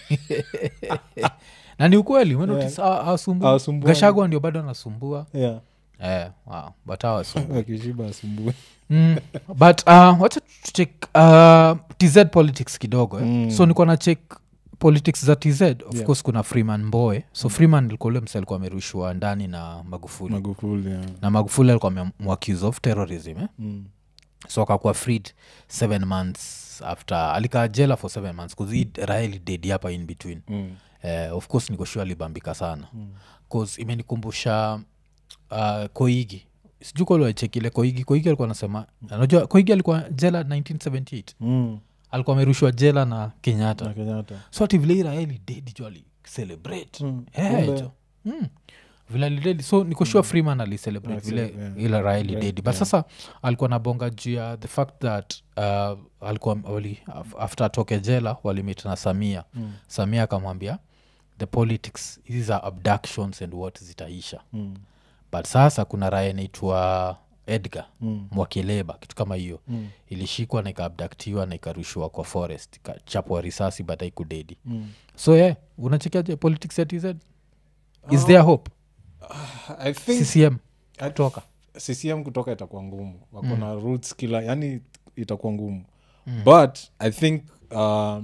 S1: na ni ukweli umenotice
S2: Yeah.
S1: ha- hasumbui
S2: Hawasumbui.
S1: gashagwa ndio bado anasumbua
S2: yeah
S1: eh, wow, but hawasumbui
S2: akishiba asumbui
S1: mm, but uh, wacha tuchek uh, tz politics kidogo eh?
S2: Mm.
S1: so nikuwa na check politics za tz of
S2: Yeah.
S1: course kuna freeman mboe so freeman ilikuwa ule msa alikuwa amerushwa ndani na magufuli
S2: magufuli yeah.
S1: na magufuli alikuwa amemwaccuse of terrorism eh?
S2: mm.
S1: so akakuwa freed seven months after alikaa jela for seven months bcause raeli dedi hapa in between
S2: Mm.
S1: eh, of course nikoshua alibambika sana bcause imenikumbusha uh, koigi sijuu kaliwachekile koigi koigi alikuwa anasema anajua koigi alikuwa jela 1978
S2: Mm.
S1: alikuwa amerushwa jela na kenyatta
S2: Na kenyatta
S1: so ati vile iraeli dedi jo alicelebrate
S2: Mm.
S1: Eh,
S2: Kumbe.
S1: jo. Mm. vile alidedi so nikoshua freeman alicelebrate vile
S2: Accelerate,
S1: ile raeli
S2: Right,
S1: dedi but
S2: yeah.
S1: sasa alikuwa nabonga juu ya the fact that uh, alikuwa wali, af- after atoke jela walimit na samia
S2: Mm.
S1: samia akamwambia the politics hizi za abductions and what zitaisha
S2: Mm.
S1: but sasa kuna raya inaitwa edgar
S2: Mm.
S1: mwakileba kitu kama hiyo
S2: Mm.
S1: ilishikwa na ikaabdaktiwa na ikarushwa kwa forest ikachapwa risasi but haikudedi
S2: Mm.
S1: so ye yeah, unachekiaje politics ya tz is there hope
S2: i think
S1: ccm
S2: I-
S1: toka
S2: ccm kutoka itakuwa ngumu wako na roots kila yani itakuwa ngumu but i think uh,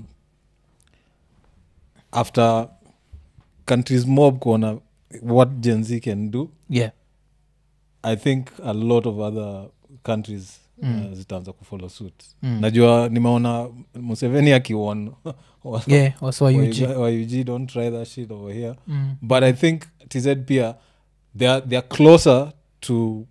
S2: after countries mob kuona what gen z can do
S1: yeah
S2: i think a lot of other countries uh, zitaanza kufollow suit najua nimeona museveni akiwon
S1: yeah also ug
S2: yug don't try that shit over here
S1: mm.
S2: but i think tz pia they are, they are closer to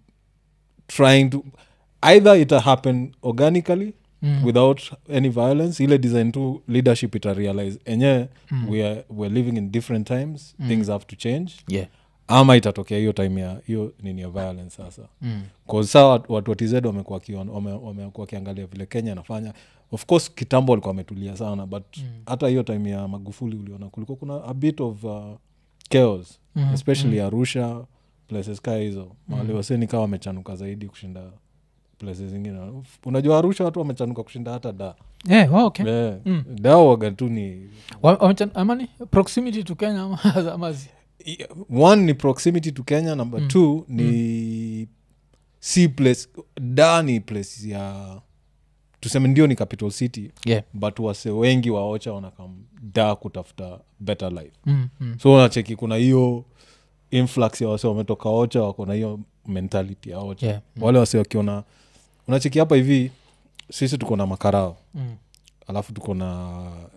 S2: trying to either ita happen organically
S1: Mm.
S2: without any violence ile design tu leadership ita realize enyewe we are, we're living in different times things have to change
S1: yeah
S2: ama itatokea hiyo time ya hiyo nini ya violence sasa
S1: mm.
S2: Cause saa watu watu wa tz wamekuwa wakion- wame- wamekuwa wakiangalia vile kenya anafanya of course kitambo walikuwa wametulia sana but hata hiyo time ya magufuli uliona kulikuwa kuna a bit of uh, chaos
S1: Mhm,
S2: especially arusha places kaa hizo mahali waseni kaa wamechanuka zaidi kushinda places zingine unajua arusha watu wamechanuka kushinda hata da
S1: yeah, oh, okay
S2: yeah. da waga tu ni
S1: Wa- wamechan- amani proximity to kenya ama- ama zi-
S2: i- one ni proximity to kenya number mm. two ni si place da ni place ya tuseme ndio ni capital city
S1: yeah
S2: but wase wengi waocha wanakam da kutafuta better life
S1: mm. Mm.
S2: so unacheki kuna hiyo influx ya wase wametoka ocha wako na hiyo mentality ya ocha
S1: Yeah.
S2: wale wase wakiona unacheki hapa hivi sisi tuko na makarao
S1: Mm.
S2: alafu tuko na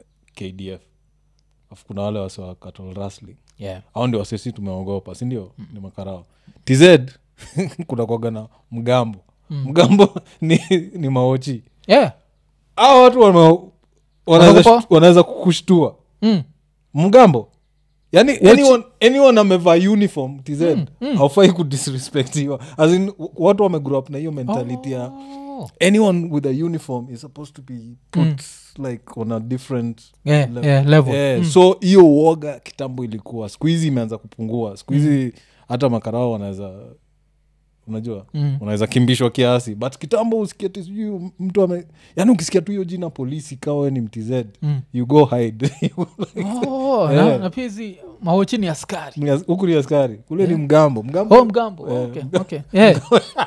S2: kdf alafu kuna wale wase wa cattle rustling
S1: yeah
S2: au ndio wasesi tumeogopa sindio mm. ni makarao tz kuna kwaga na mgambo mm. mgambo ni, ni maochi
S1: yeah
S2: au watu wana- wanaweza
S1: Wanaogopa?
S2: shtu- wanaweza kukushtua
S1: mm.
S2: mgambo yani anyone, anyone amevaa uniform tz haufai kudisrespectiwa As in, w- watu wamegrow up na hiyo mentality ya
S1: Oh.
S2: anyone with a uniform is supposed to be put like on a different
S1: yeah,
S2: level.
S1: yeah, level
S2: Eh, so hiyo uoga kitambo ilikuwa siku hizi imeanza kupungua siku hizi hata makarao wanaweza unajua
S1: Mm.
S2: unaweza kimbishwa kiasi but kitambo usikia ti sijui mtu ame yani ukisikia tu hiyo jina polisi kawe ni mtz
S1: Mm.
S2: you go hide
S1: Oh,
S2: Yeah.
S1: na, na pia hizi maochi ni askari
S2: Ni as- huku ni askari kule ni mgambo mgambo
S1: oh mgambo
S2: Eh,
S1: okay, okay. yeah.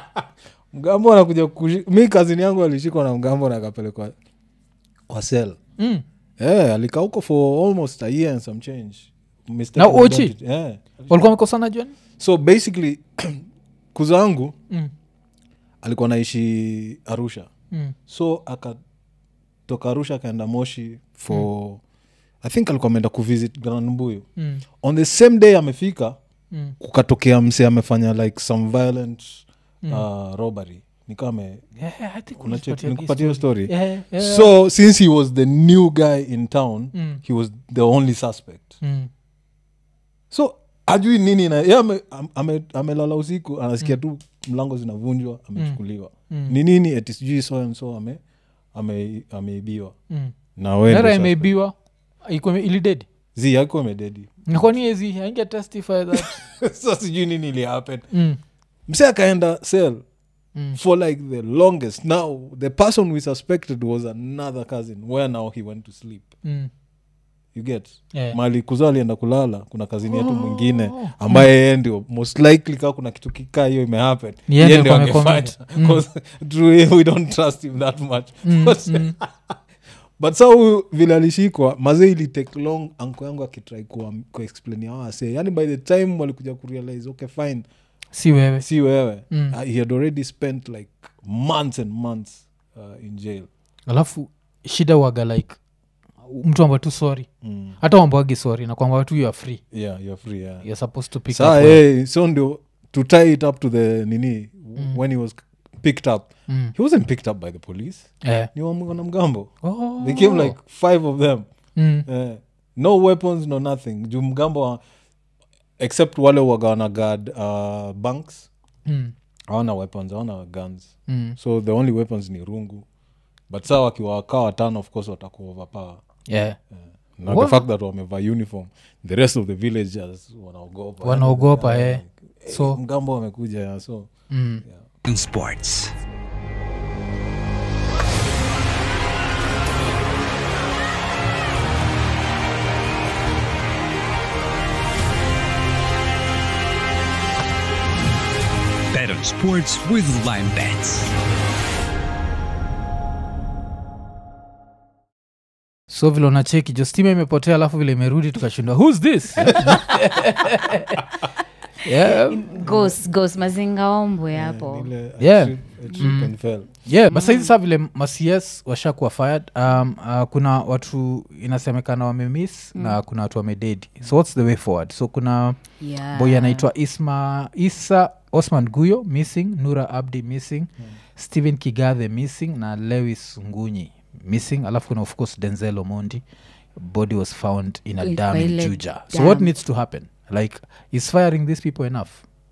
S2: mgambo anakuja kushi- mi kazini yangu alishikwa na mgambo na akapelekwa kwa sel
S1: mm.
S2: yeah, alikaa huko for almost a year and some change Mistaken
S1: Na Ochi?
S2: identity. yeah.
S1: walikuwa wamekosana juani
S2: so basically kuzangu
S1: mm.
S2: alikuwa naishi arusha
S1: mm.
S2: so akatoka arusha akaenda moshi for i think alikuwa ameenda kuvisit granmbuyu
S1: mm.
S2: on the same day amefika
S1: mm.
S2: kukatokea mse amefanya like some violent uh, robbery nikame
S1: yeah, I think
S2: Unache-
S1: ulinipatia
S2: nikupatia hiyo
S1: hii
S2: story
S1: Yeah, yeah.
S2: so since he was the new guy in town
S1: Mm.
S2: he was the only suspect
S1: mm.
S2: so ajui nini na ye amelala ame, ame amelala usiku anasikia tu mlango zinavunjwa amechukuliwa
S1: Mm.
S2: ni nini eti sijui so and so ame ame- ameibiwa
S1: mm.
S2: na we
S1: Nara
S2: ndio
S1: imeibiwa iko ilidedi
S2: suspect. zi yako amededi
S1: nakwani ezi ainge testify that
S2: so sijui nini ili happen
S1: mm.
S2: mse akaenda sel
S1: Mm.
S2: for like the longest now the person we suspected was another cousin where now he went to sleep
S1: Mm.
S2: you get
S1: Yeah.
S2: mali kuzo alienda kulala kuna kazini yetu mwingine ambaye yeye ndio most likely kaa kuna kitu kikaa hiyo imehappen
S1: Ni yeye
S2: yeye
S1: ndio
S2: ndio
S1: alikuwa
S2: angefanya
S1: amefanya.
S2: 'Cause truly we don't trust him that much
S1: Mm,
S2: But-
S1: mm.
S2: but sa huyu vile alishikwa mazee ili take long anko yangu akitrai kuexplainia wase yani by the time walikuja kurealize okay fine
S1: si wewe
S2: si wewe
S1: Mm.
S2: uh, he had already spent like months and months uh, in jail
S1: alafu shida waga like mtu amba tu sorry
S2: mm.
S1: hata wambwagi sorry na kwamba tu you are free
S2: yeah you're free yeah
S1: you're supposed to pick
S2: Saa,
S1: up well.
S2: hey, so ndio to tie it up to the nini when he was picked up
S1: Mm.
S2: he wasn't picked up by the police
S1: Eh.
S2: ni wa- wanamgambo
S1: Oh.
S2: they came like five of them
S1: Mm.
S2: Eh, no weapons no nothing juu mgambo wa- except wale wagawana guard uh, banks
S1: Mm.
S2: hawana weapons hawana guns
S1: Mm.
S2: so the only weapons ni rungu but saa wakiwakaa watano of course watakuwa overpower
S1: Yeah.
S2: na
S1: Wow.
S2: the fact that wamevaa uniform the rest of the villagers wanaogopa
S1: Wanaogopa,
S2: Yeah,
S1: eh.
S2: eh,
S1: So-
S2: mgambo wamekuja yeah, so
S1: Mm.
S4: in sports. Bet on sports with Lime Bets.
S1: so vile unacheki jo stima imepotea alafu vile imerudi tukashindwa whos this yeah.
S3: ghost ghost mazinga ombwe hapo
S2: ile
S1: Yeah.
S2: trip- a trip and fell.
S1: yeah but saizi saa vile macs washakuwa fired um, uh, kuna watu inasemekana wamemiss mm. na kuna watu wamededi so what's the way forward so kuna
S3: yeah.
S1: boy anaitwa isma isa osman guyo missing nura abdi missing mm. stephen kigathe missing na lewis ngunyi missing alafu kuna of course denzel omondi body was found in a
S3: Kwa
S1: dam in
S3: ile
S1: juja so what
S3: dam.
S1: needs to happen like is firing these people enough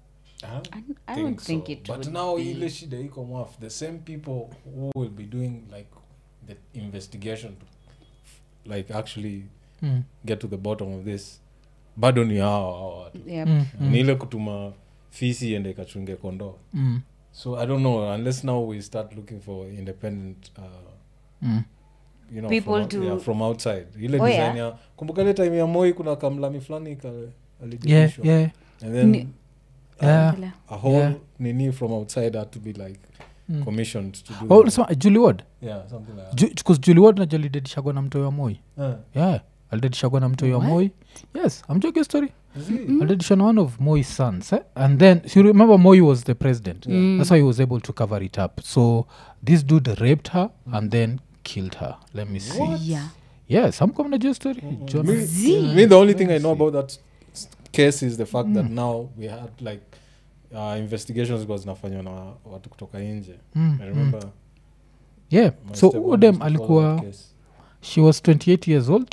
S3: I don't think it
S2: but
S3: would
S2: now
S3: be.
S2: ile shida iko mwaf the same people who will be doing like the investigation to like actually
S1: mm.
S2: get to the bottom of this bado ni hao hao watu
S3: Yep.
S1: Mm.
S2: ni ile kutuma fisi ende ikachunge kondoo
S1: Mm.
S2: so i don't know unless now we start looking for independent uh,
S1: Mm.
S2: you know,
S3: People
S2: from,
S3: to-
S2: yeah, from outside ile
S3: Oh,
S2: design
S3: yeah?
S2: ya kumbuka ile time ya moi kuna kamlami fulani ka-
S1: yeah
S2: alidilishwa.
S1: yeah
S2: and then
S3: Ni-
S1: yeah
S3: Kila-
S2: a whole
S1: Yeah.
S2: nini from outside had to be like
S1: Mm.
S2: commissioned to do
S1: oh
S2: that.
S1: sema julie ward
S2: yeah something like that.
S1: Ju- because julie ward najua alidedishagwa na mtoi wa moi
S2: Eh,
S1: yeah alidedishagwa na mtoi wa
S3: What?
S1: moi yes amjoke story
S2: is it?
S1: alidedishwa na one of moi's sons eh? and then so you remember moi was the president
S3: Mm.
S1: that's why he was able to cover it up so this dude raped her and then killed her let me see
S3: yeah
S1: yes amkom najua story John-
S2: Me,
S3: Zee.
S2: me the only thing i know about that s- case is the fact that now we had like uh, investigations zilikuwa zinafanywa na watu kutoka nje
S1: Mm,
S2: i remember
S1: yeah
S2: my
S1: so
S2: stepmom
S1: udem
S2: used to follow
S1: alikuwa
S2: that case.
S1: she was 28 years old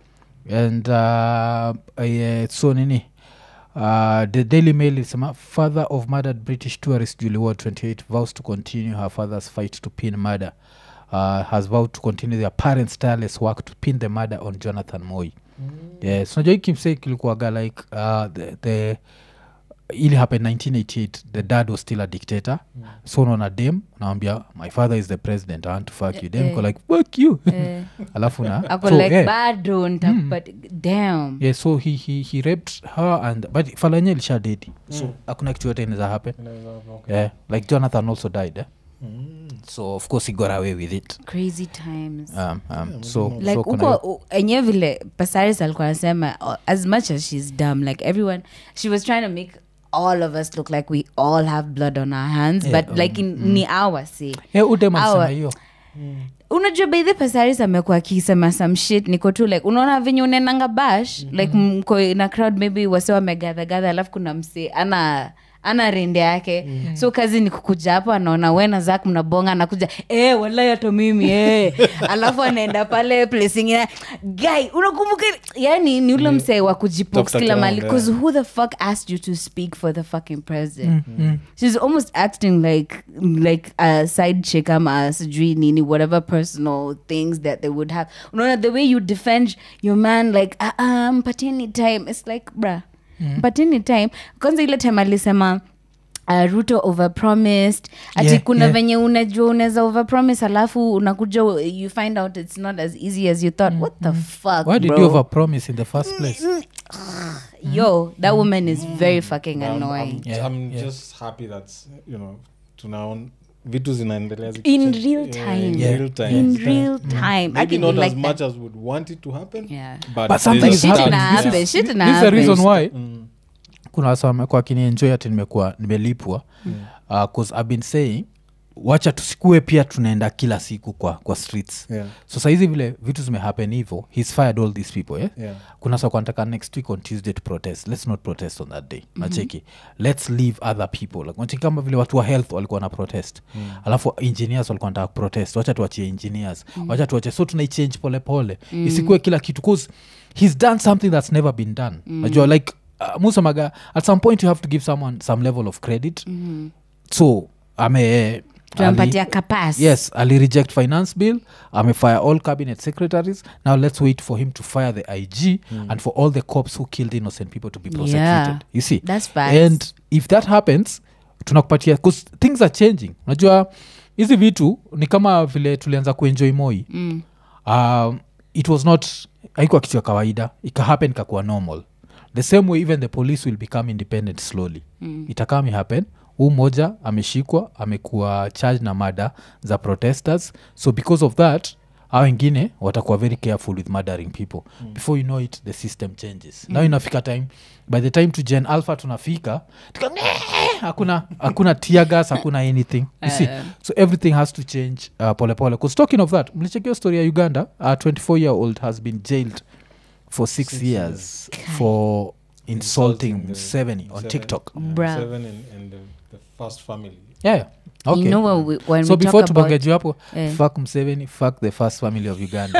S1: and uh, uh, so nini uh, the daily mail ilisema father of murdered british tourist julie ward 28 vows to continue her father's fight to pin murder uh, has vowed to continue their parents tireless work to pin the murder on jonathan moy yes unajua hii kimsei kilikuwaga like uh, the, the ili happen 1988 the dad was still a dictator mm. so unaona dem nawambia my father is the president i want to fuck you dem
S3: Eh.
S1: ko like fuck you
S3: Eh,
S1: alafu na
S3: ako
S1: so,
S3: like
S1: eh,
S3: bado ntakupat damn
S1: yeah, so he, he, he raped her and but falanye lisha dedi so hakuna kitu yote inaweza happen
S2: Inaweza- okay.
S1: yeah, like jonathan also died eh? so of course he got away with it
S3: crazy times
S1: um, um, so,
S3: like
S1: so kuna
S3: huko u- enyewe vile pasaris alikuwa anasema uh, as much as she's dumb like everyone she was trying to make all of us look like we all have blood on our hands
S1: Yeah,
S3: but like in, ni our say
S1: yeah, udem alisema
S3: Awa.
S1: hiyo
S3: unajua baidhi pasaris amekuwa akisema some shit niko tu like unaona venye unenanga bash mm-hmm. like mko na crowd maybe wase wamegadhagadha alafu kuna msee ana ana rende yake mm-hmm. so kazi ni kukuja hapo anaona wena zak mnabonga anakuja e, walai hata mimi e. alafu anaenda pale place ingine guy unakumbuka yani ni ule msee wa kujipox
S2: Tafuta
S3: kila mali
S2: ground,
S3: bcause
S2: yeah.
S3: who the fuck asked you to speak for the fucking president she's almost acting like like a side chick ama sijui nini whatever personal things that they would have unaona the way you defend your man like uh, uh, mpatieni time it's like bruh mpatieni time kwanza ile time alisema Uh, ruto overpromised ati
S1: Yeah,
S3: kuna
S1: yeah.
S3: venye unajua unaweza overpromise alafu unakuja you find out it's not as easy as you thought what the fuck
S1: why did
S3: bro?
S1: you overpromise in the first place
S3: yo that woman is very fucking
S2: I'm,
S3: annoying
S2: I'm,
S1: Yeah,
S2: I'm
S1: yeah.
S2: just happy that you know tunaon vitu zinaendelea ziki-
S3: In
S2: change-
S3: real
S2: yeah,
S3: time.
S2: in
S1: Yeah.
S2: real time.
S3: in
S2: It's like-
S3: real time
S2: maybe
S3: Aki,
S2: not
S3: we
S2: as
S3: like
S2: much
S3: that.
S2: as would want it to happen
S3: Yeah.
S2: but,
S1: But something
S2: there's
S1: is
S3: shit
S2: a
S3: in
S1: happening.
S3: happen,
S1: This is-
S3: shit
S1: this
S3: in
S1: is the reason
S3: happen.
S1: why
S2: Mm.
S1: kuna wasa wamekuwa akinienjoy ati nimekuwa nimelipwa uh, cause i've been saying wacha tusikue pia tunaenda kila siku kwa, kwa streets
S2: Yeah.
S1: so sahizi vile vitu zimehappen hivo he's fired all these people eh?
S2: Yeah.
S1: kuna sa kwanataka next week on tuesday to protest let's not protest on that day nacheki let's leave other people like, nacheki kama vile watu wa health walikuwa na protest mm. alafu engineers walikuwa nataka protest wacha tuachie engineers mm. wacha tuachie so tunaichange polepole mm. isikue kila kitu bcause he's done something that's never been done mm. najua like uh, musamaga at some point you have to give someone some level of credit mm. so ame
S3: tunampatia
S1: ali-
S3: kapas
S1: yes ali reject finance bill amefire all cabinet secretaries now let's wait for him to fire the ig and for all the cops who killed innocent people to be prosecuted
S3: Yeah.
S1: you see
S3: That's fast.
S1: and if that happens tunakupatia bcause things are changing unajua hizi vitu ni kama vile tulianza kuenjoy moi mm. um, it was not haikuwa kitu ya kawaida ikahappen ikakuwa normal the same way even the police will become independent slowly mm. itakami happen huu mmoja ameshikwa amekuwa charged na mada za protesters so because of that a wengine watakuwa very careful with murdering people mm. before you know it the system changes mm. now inafika time by the time to gen alpha tunafika tuka, hakuna hakuna tiagas hakuna anything you see so everything has to change uh, polepole bcause talking of that mlichekio story ya uganda a 24 year old has been jailed for six,
S2: Six
S1: years for insulting
S2: Insulting the
S1: Museveni on
S2: Seven-
S1: tiktok
S2: yeah,
S3: Bruh.
S2: Seven and, and the, the first family.
S1: yeah, yeah. okay
S3: you know when we, when
S1: so
S3: we
S1: before
S3: talk about
S1: tubongeju hapo
S3: Eh.
S1: fuck mseveni fuck the first family of uganda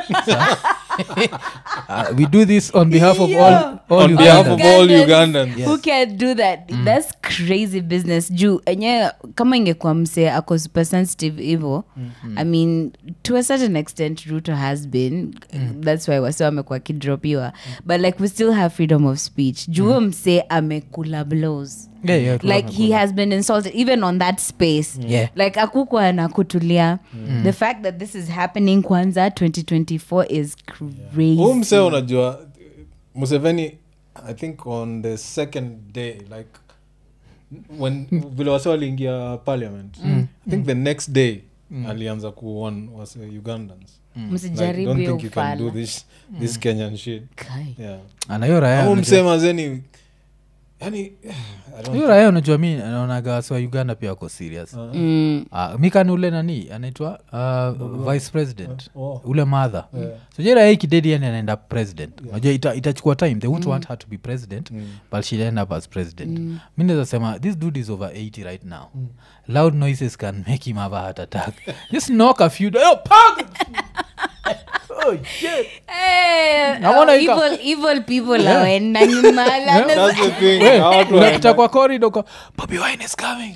S1: uh, we do this on behalf of all, all
S2: On behalf of
S1: Ugandans.
S2: all
S3: Ugandans.
S2: Ugandans.
S3: who can do that thats crazy business juu enye kama ingekuwa mse ako super sensitive hivo i mean to a certain extent ruto has been thats why wase wamekuwa kidropiwa but like we still have freedom of speech juu huyo mse amekula blows
S1: Yeah, yeah,
S3: like he has been insulted even on that space
S1: Yeah.
S3: like akukwa na kutulia the fact that this is happening kwanza 2024 is crazy
S2: huu msee unajua museveni i think on the second day like when vile wase waliingia parliament i think the next day alianza kuon wase ugandans like,
S3: msijaribu
S2: don't
S3: hiyo
S2: think you can do
S3: ufala.
S2: this, this kenyan shit
S3: Kai.
S2: yeah
S1: anahiyo raya
S2: au
S1: unajua-
S2: msee mazeni yani I don't
S1: hiyo raya unajua mi naonaga wasi wa uganda pia wako serious
S3: Mm.
S1: uh, mikani ule nani anaitwa uh, vice president
S2: Oh.
S1: ule madha yeah. so je raya ikidedi yani anaenda president unajua ita, itachukua time they won't want her to be president but she'll end up as president mi naweza sema this dude is over 80 right now loud noises can make him have a heart attack just knock a few oh, pug! oh, shit.
S3: Eh,
S1: Naona
S3: oh,
S1: ika-
S3: evil- evil people awenda nyumala
S2: That's the thing.
S1: We,
S2: Hawa watu
S1: unapita
S2: wana-
S1: kwa corridor kwa Bobby Wine is coming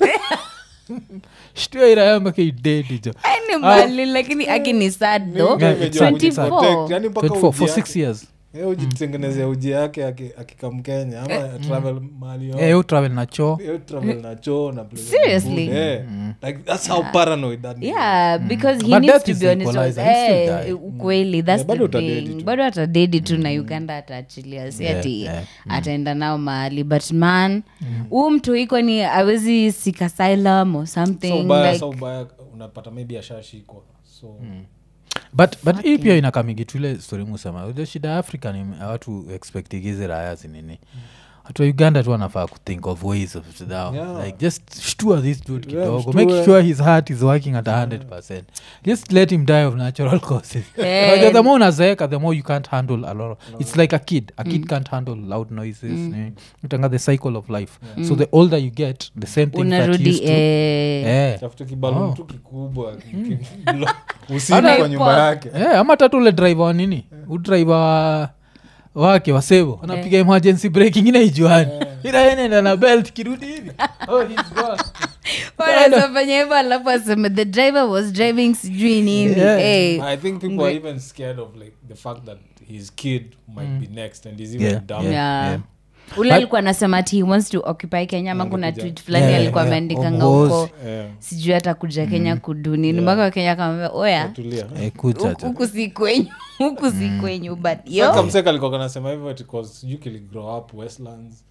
S1: shtua irayambake idedi jo
S3: Any mali lakini akini sad though
S1: Yeah,
S2: Imejua
S1: it's sad, it's sad.
S3: 24
S2: kujiprotect, yani mpaka
S1: 24
S2: uji
S1: for
S2: yake.
S1: six years
S2: Yeye hujitengenezea uji yake aki- akikam kenya ama travel mahali yote.
S1: yeah, you travel na choo
S2: Yeye travel na choo na place
S3: Seriously?
S2: food, eh. like that's how paranoid that nigga
S3: yeah because he
S1: But
S3: needs
S1: death
S3: to
S1: is
S3: be on his own
S1: equalizer, he'll still
S3: Eh,
S1: die.
S3: ukweli that's
S2: Yeah, bado
S3: the
S2: utadedi
S3: thing
S2: tu.
S3: bado atadedi tu na uganda ataachilia si
S1: Yeah,
S3: ati
S1: yeah.
S3: ataenda nao mahali but man huu mtu iko ni awezi seek asylum or
S2: so
S3: something
S2: ubaya
S3: like
S2: so ubaya unapata maybe ashashikwa so
S1: but but hii pia inakamigi tuile story musema Unajua shida ya africa ni watu expectigizi raya zinini watu wa uganda tu wanafaa kuthink of ways of now
S2: Yeah.
S1: like just shtua this dude
S2: Yeah,
S1: kidogo
S2: mshtue.
S1: make sure his heart is working at 100 just let him die of natural causes
S3: Eh.
S1: Unajua the more unazeeka the more you can't handle a lot of, it's like a kid a kid can't handle loud noises mm. utanga the cycle of life so the older you get the same thing that
S3: unarudi
S1: used to
S3: eh,
S1: eh.
S2: tafuta kibaluni
S1: Oh.
S2: tu kikubwa ki- usiku
S1: Hata-
S2: kwa nyumba yake
S1: Eh, ama tatu ule driver wa nini udriver wa wake wasevo anapiga emergency break ingine ijuani ila enenda na belt kirudi hivi oh, he's gone.
S3: wanazofanya hivyo alafu aseme the driver was driving sijui nini
S1: Yeah.
S3: Eh,
S2: i think people are even scared of like the fact that his kid might be next and he's even
S1: Yeah,
S2: dumb
S1: yeah.
S3: yeah. ule
S1: But-
S3: alikuwa anasema ati he wants to occupy kenya ama kuna
S2: Alikuja.
S3: tweet fulani
S1: Yeah,
S3: alikuwa
S1: yeah.
S3: ameandikanga
S1: Of
S3: huko
S2: Yeah.
S3: sijui hata kuja kenya kudunini mpaka wakenya kamwambia oya
S2: tulia
S1: Eh, kucha
S3: huku
S1: tu.
S3: huku si kwenyu huku si kwenyu but yo
S2: Saka mseka alikuwa kanasema hivyo ati 'cause sijui kili grow up westlands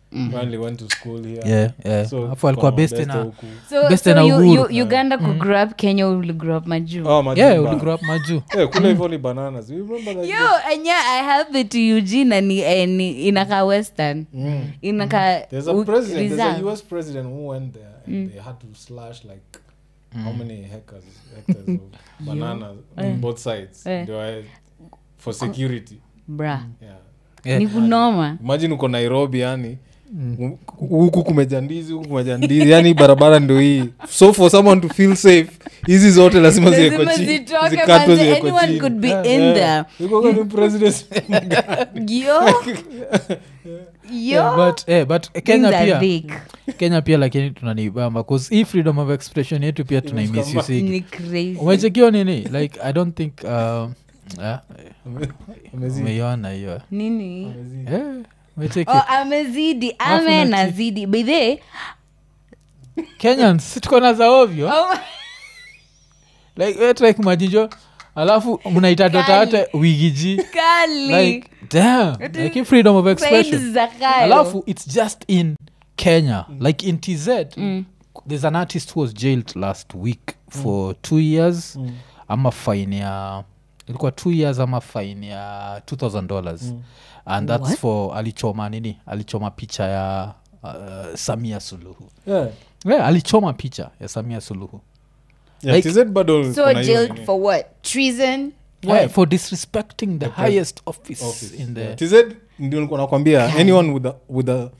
S2: Apparently went to school here
S1: yeah, yeah.
S2: So,
S1: Alafu alikuwa
S2: kuna
S1: based
S2: mabeste
S1: na
S2: huku.
S3: so,
S1: Best
S3: so
S1: na
S3: you,
S1: Uhuru.
S3: you, uganda mm. grow up kenya will grow up majuu
S2: Oh, Majumba.
S1: yeah uligrow up majuu
S2: Eh, kule hivyo ni bananas You remember that
S3: yo enya i have it to eugene and eh, ni inaka western
S2: Mm.
S3: inaka
S2: There's a
S3: u-
S2: president, there's a
S3: reserve.
S2: US president who went there and they had to slash like how many hectares, hectares of bananas on both sides
S3: Eh.
S2: They were for security.
S3: bra
S2: Yeah.
S1: Yeah.
S3: ni kunoma
S2: Imagine uko Nairobi yani hu- huku kumeja ndizi huku kumeja ndizi yani barabara ndo hii so for someone to feel safe hizi zote lazima ziwekwe
S3: Lazima
S2: chini
S3: zitoke,
S2: zikatwe
S3: manze,
S2: ziwekwe
S3: anyone
S2: chini.
S3: could be
S2: Yeah,
S3: in
S2: yeah.
S3: there.
S2: Yuko kwenye president
S3: yo
S1: Yeah,
S3: yo
S1: but, eh, but
S3: Things
S1: kenya
S3: are
S1: pia
S3: thick.
S1: kenya pia lakini tunanibamba bcause hii freedom of expression yetu pia tunaimisusiki
S3: ni crazy
S1: umechekio nini like i don't think um, yeah,
S2: Amazing.
S1: umeiona hiyo
S2: Amazing.
S3: nini
S1: Eh, umecheki
S3: oh, amezidi
S1: Alafu
S3: ame
S1: na
S3: nazidi bedhe
S1: kenyans tuko na za ovyo like we like majinjo alafu mnaita dota
S3: Kali.
S1: yote wigiji
S3: kali
S1: like damn like hii freedom of expression
S3: Sides za kayo.
S1: alafu it's just in kenya like in tz there's an artist who was jailed last week for two years ama fine ya ilikuwa two years ama fine ya 2000 dollars and that's
S3: What?
S1: for alichoma nini alichoma picha ya uh, samia suluhu
S2: Yeah.
S1: yeah, alichoma picha ya samia suluhu
S2: Yeah,
S1: Like-
S2: TZ bado
S3: so
S2: kuna hiyo
S3: jailed
S2: nini.
S3: for what treason
S1: yeah, for disrespecting the,
S2: The pres-
S1: highest office,
S2: office.
S1: in the
S2: Yeah. tz ndio nilikuwa nakwambia anyone with a, with a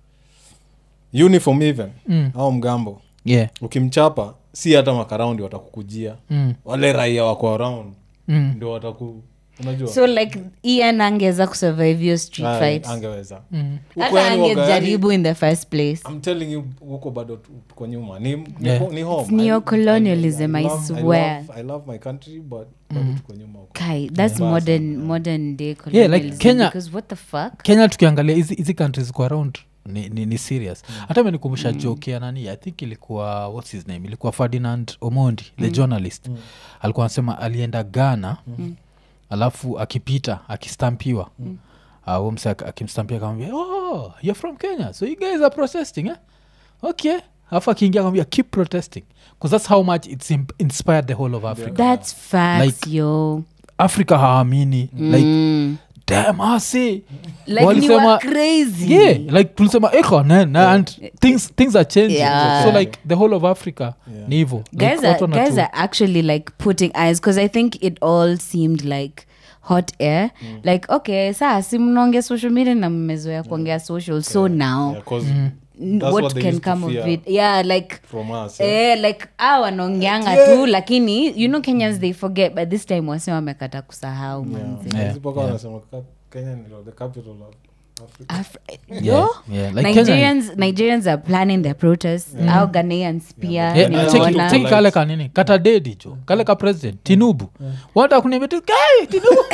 S2: uniform even
S1: Mm.
S2: au mgambo
S1: yeah
S2: ukimchapa si hata makaraundi watakukujia
S1: mm.
S2: wale raia wako around
S1: Mm.
S2: ndio wataku unajua
S3: so like ian angeweza kusurvive your street
S2: Ah,
S3: fights
S2: angeweza
S1: Mm.
S2: Huko
S3: hata
S2: yani waga-
S3: angejaribu in the first place
S2: I'm telling you huko bado tu- tuko nyuma ni, ni,
S1: Yeah.
S2: ho- ni home
S3: It's neocolonialism, I
S2: love-
S3: swear.
S2: love, I love my country but bado tuko nyuma huko
S3: kai that's
S2: Yeah.
S3: modern modern day
S1: Yeah, like
S3: colonialism
S1: Kenya-
S3: because what the fuck
S1: kenya tukiangalia hizi hizi countries kwa around ni, ni, ni serious hata imenikumbusha mm. joke ya nani i think ilikuwa whats his name ilikuwa ferdinand omondi the journalist alikuwa anasema alienda ghana alafu akipita akistampiwa mm. uh, mse ak- akimstampia akamwambia oh you're from kenya so you guys are protesting eh? okay alafu akiingia akamwambia keep protesting because that's how much it's imp- inspired the whole of africa
S3: that's facts
S1: Like-
S3: yo
S1: africa haamini like
S3: Mm.
S1: damn ase
S3: like ni
S1: Walisema-
S3: wa crazy
S1: yeah like tulisema eko nen and things, things are changing
S3: Yeah.
S1: so like the whole of africa
S2: Yeah.
S1: ni hivo
S3: guys
S1: like,
S3: are,
S1: watu wanatu-
S3: guys are actually like putting eyes because i think it all seemed like hot air like okay saa si mnaongea social media na mmezoea kuongea social so now
S2: Yeah, 'cause
S3: n-
S2: that's
S3: what
S2: what they
S3: can
S2: used to
S3: come of
S2: fear.
S3: it yeah like
S2: from us eh?
S3: Eh, like a wanaongeanga tu lakini you know kenyans they forget by this time wase wamekata kusahau manze
S1: Yeah,
S2: Hizi mpaka wanasema ka- Kenya ni the capital of Africa.
S3: Af-
S1: Yeah,
S3: yo
S1: yeah, like Kenya-
S3: nigerians nigerians are planning their protest au ghanaians pia
S1: Yeah, na
S2: nimeona.
S1: cheki-
S3: nimeona
S1: cheki kale ka nini katadedi jo kale ka president tinubu wata kuniambia tu "Kai, tinubu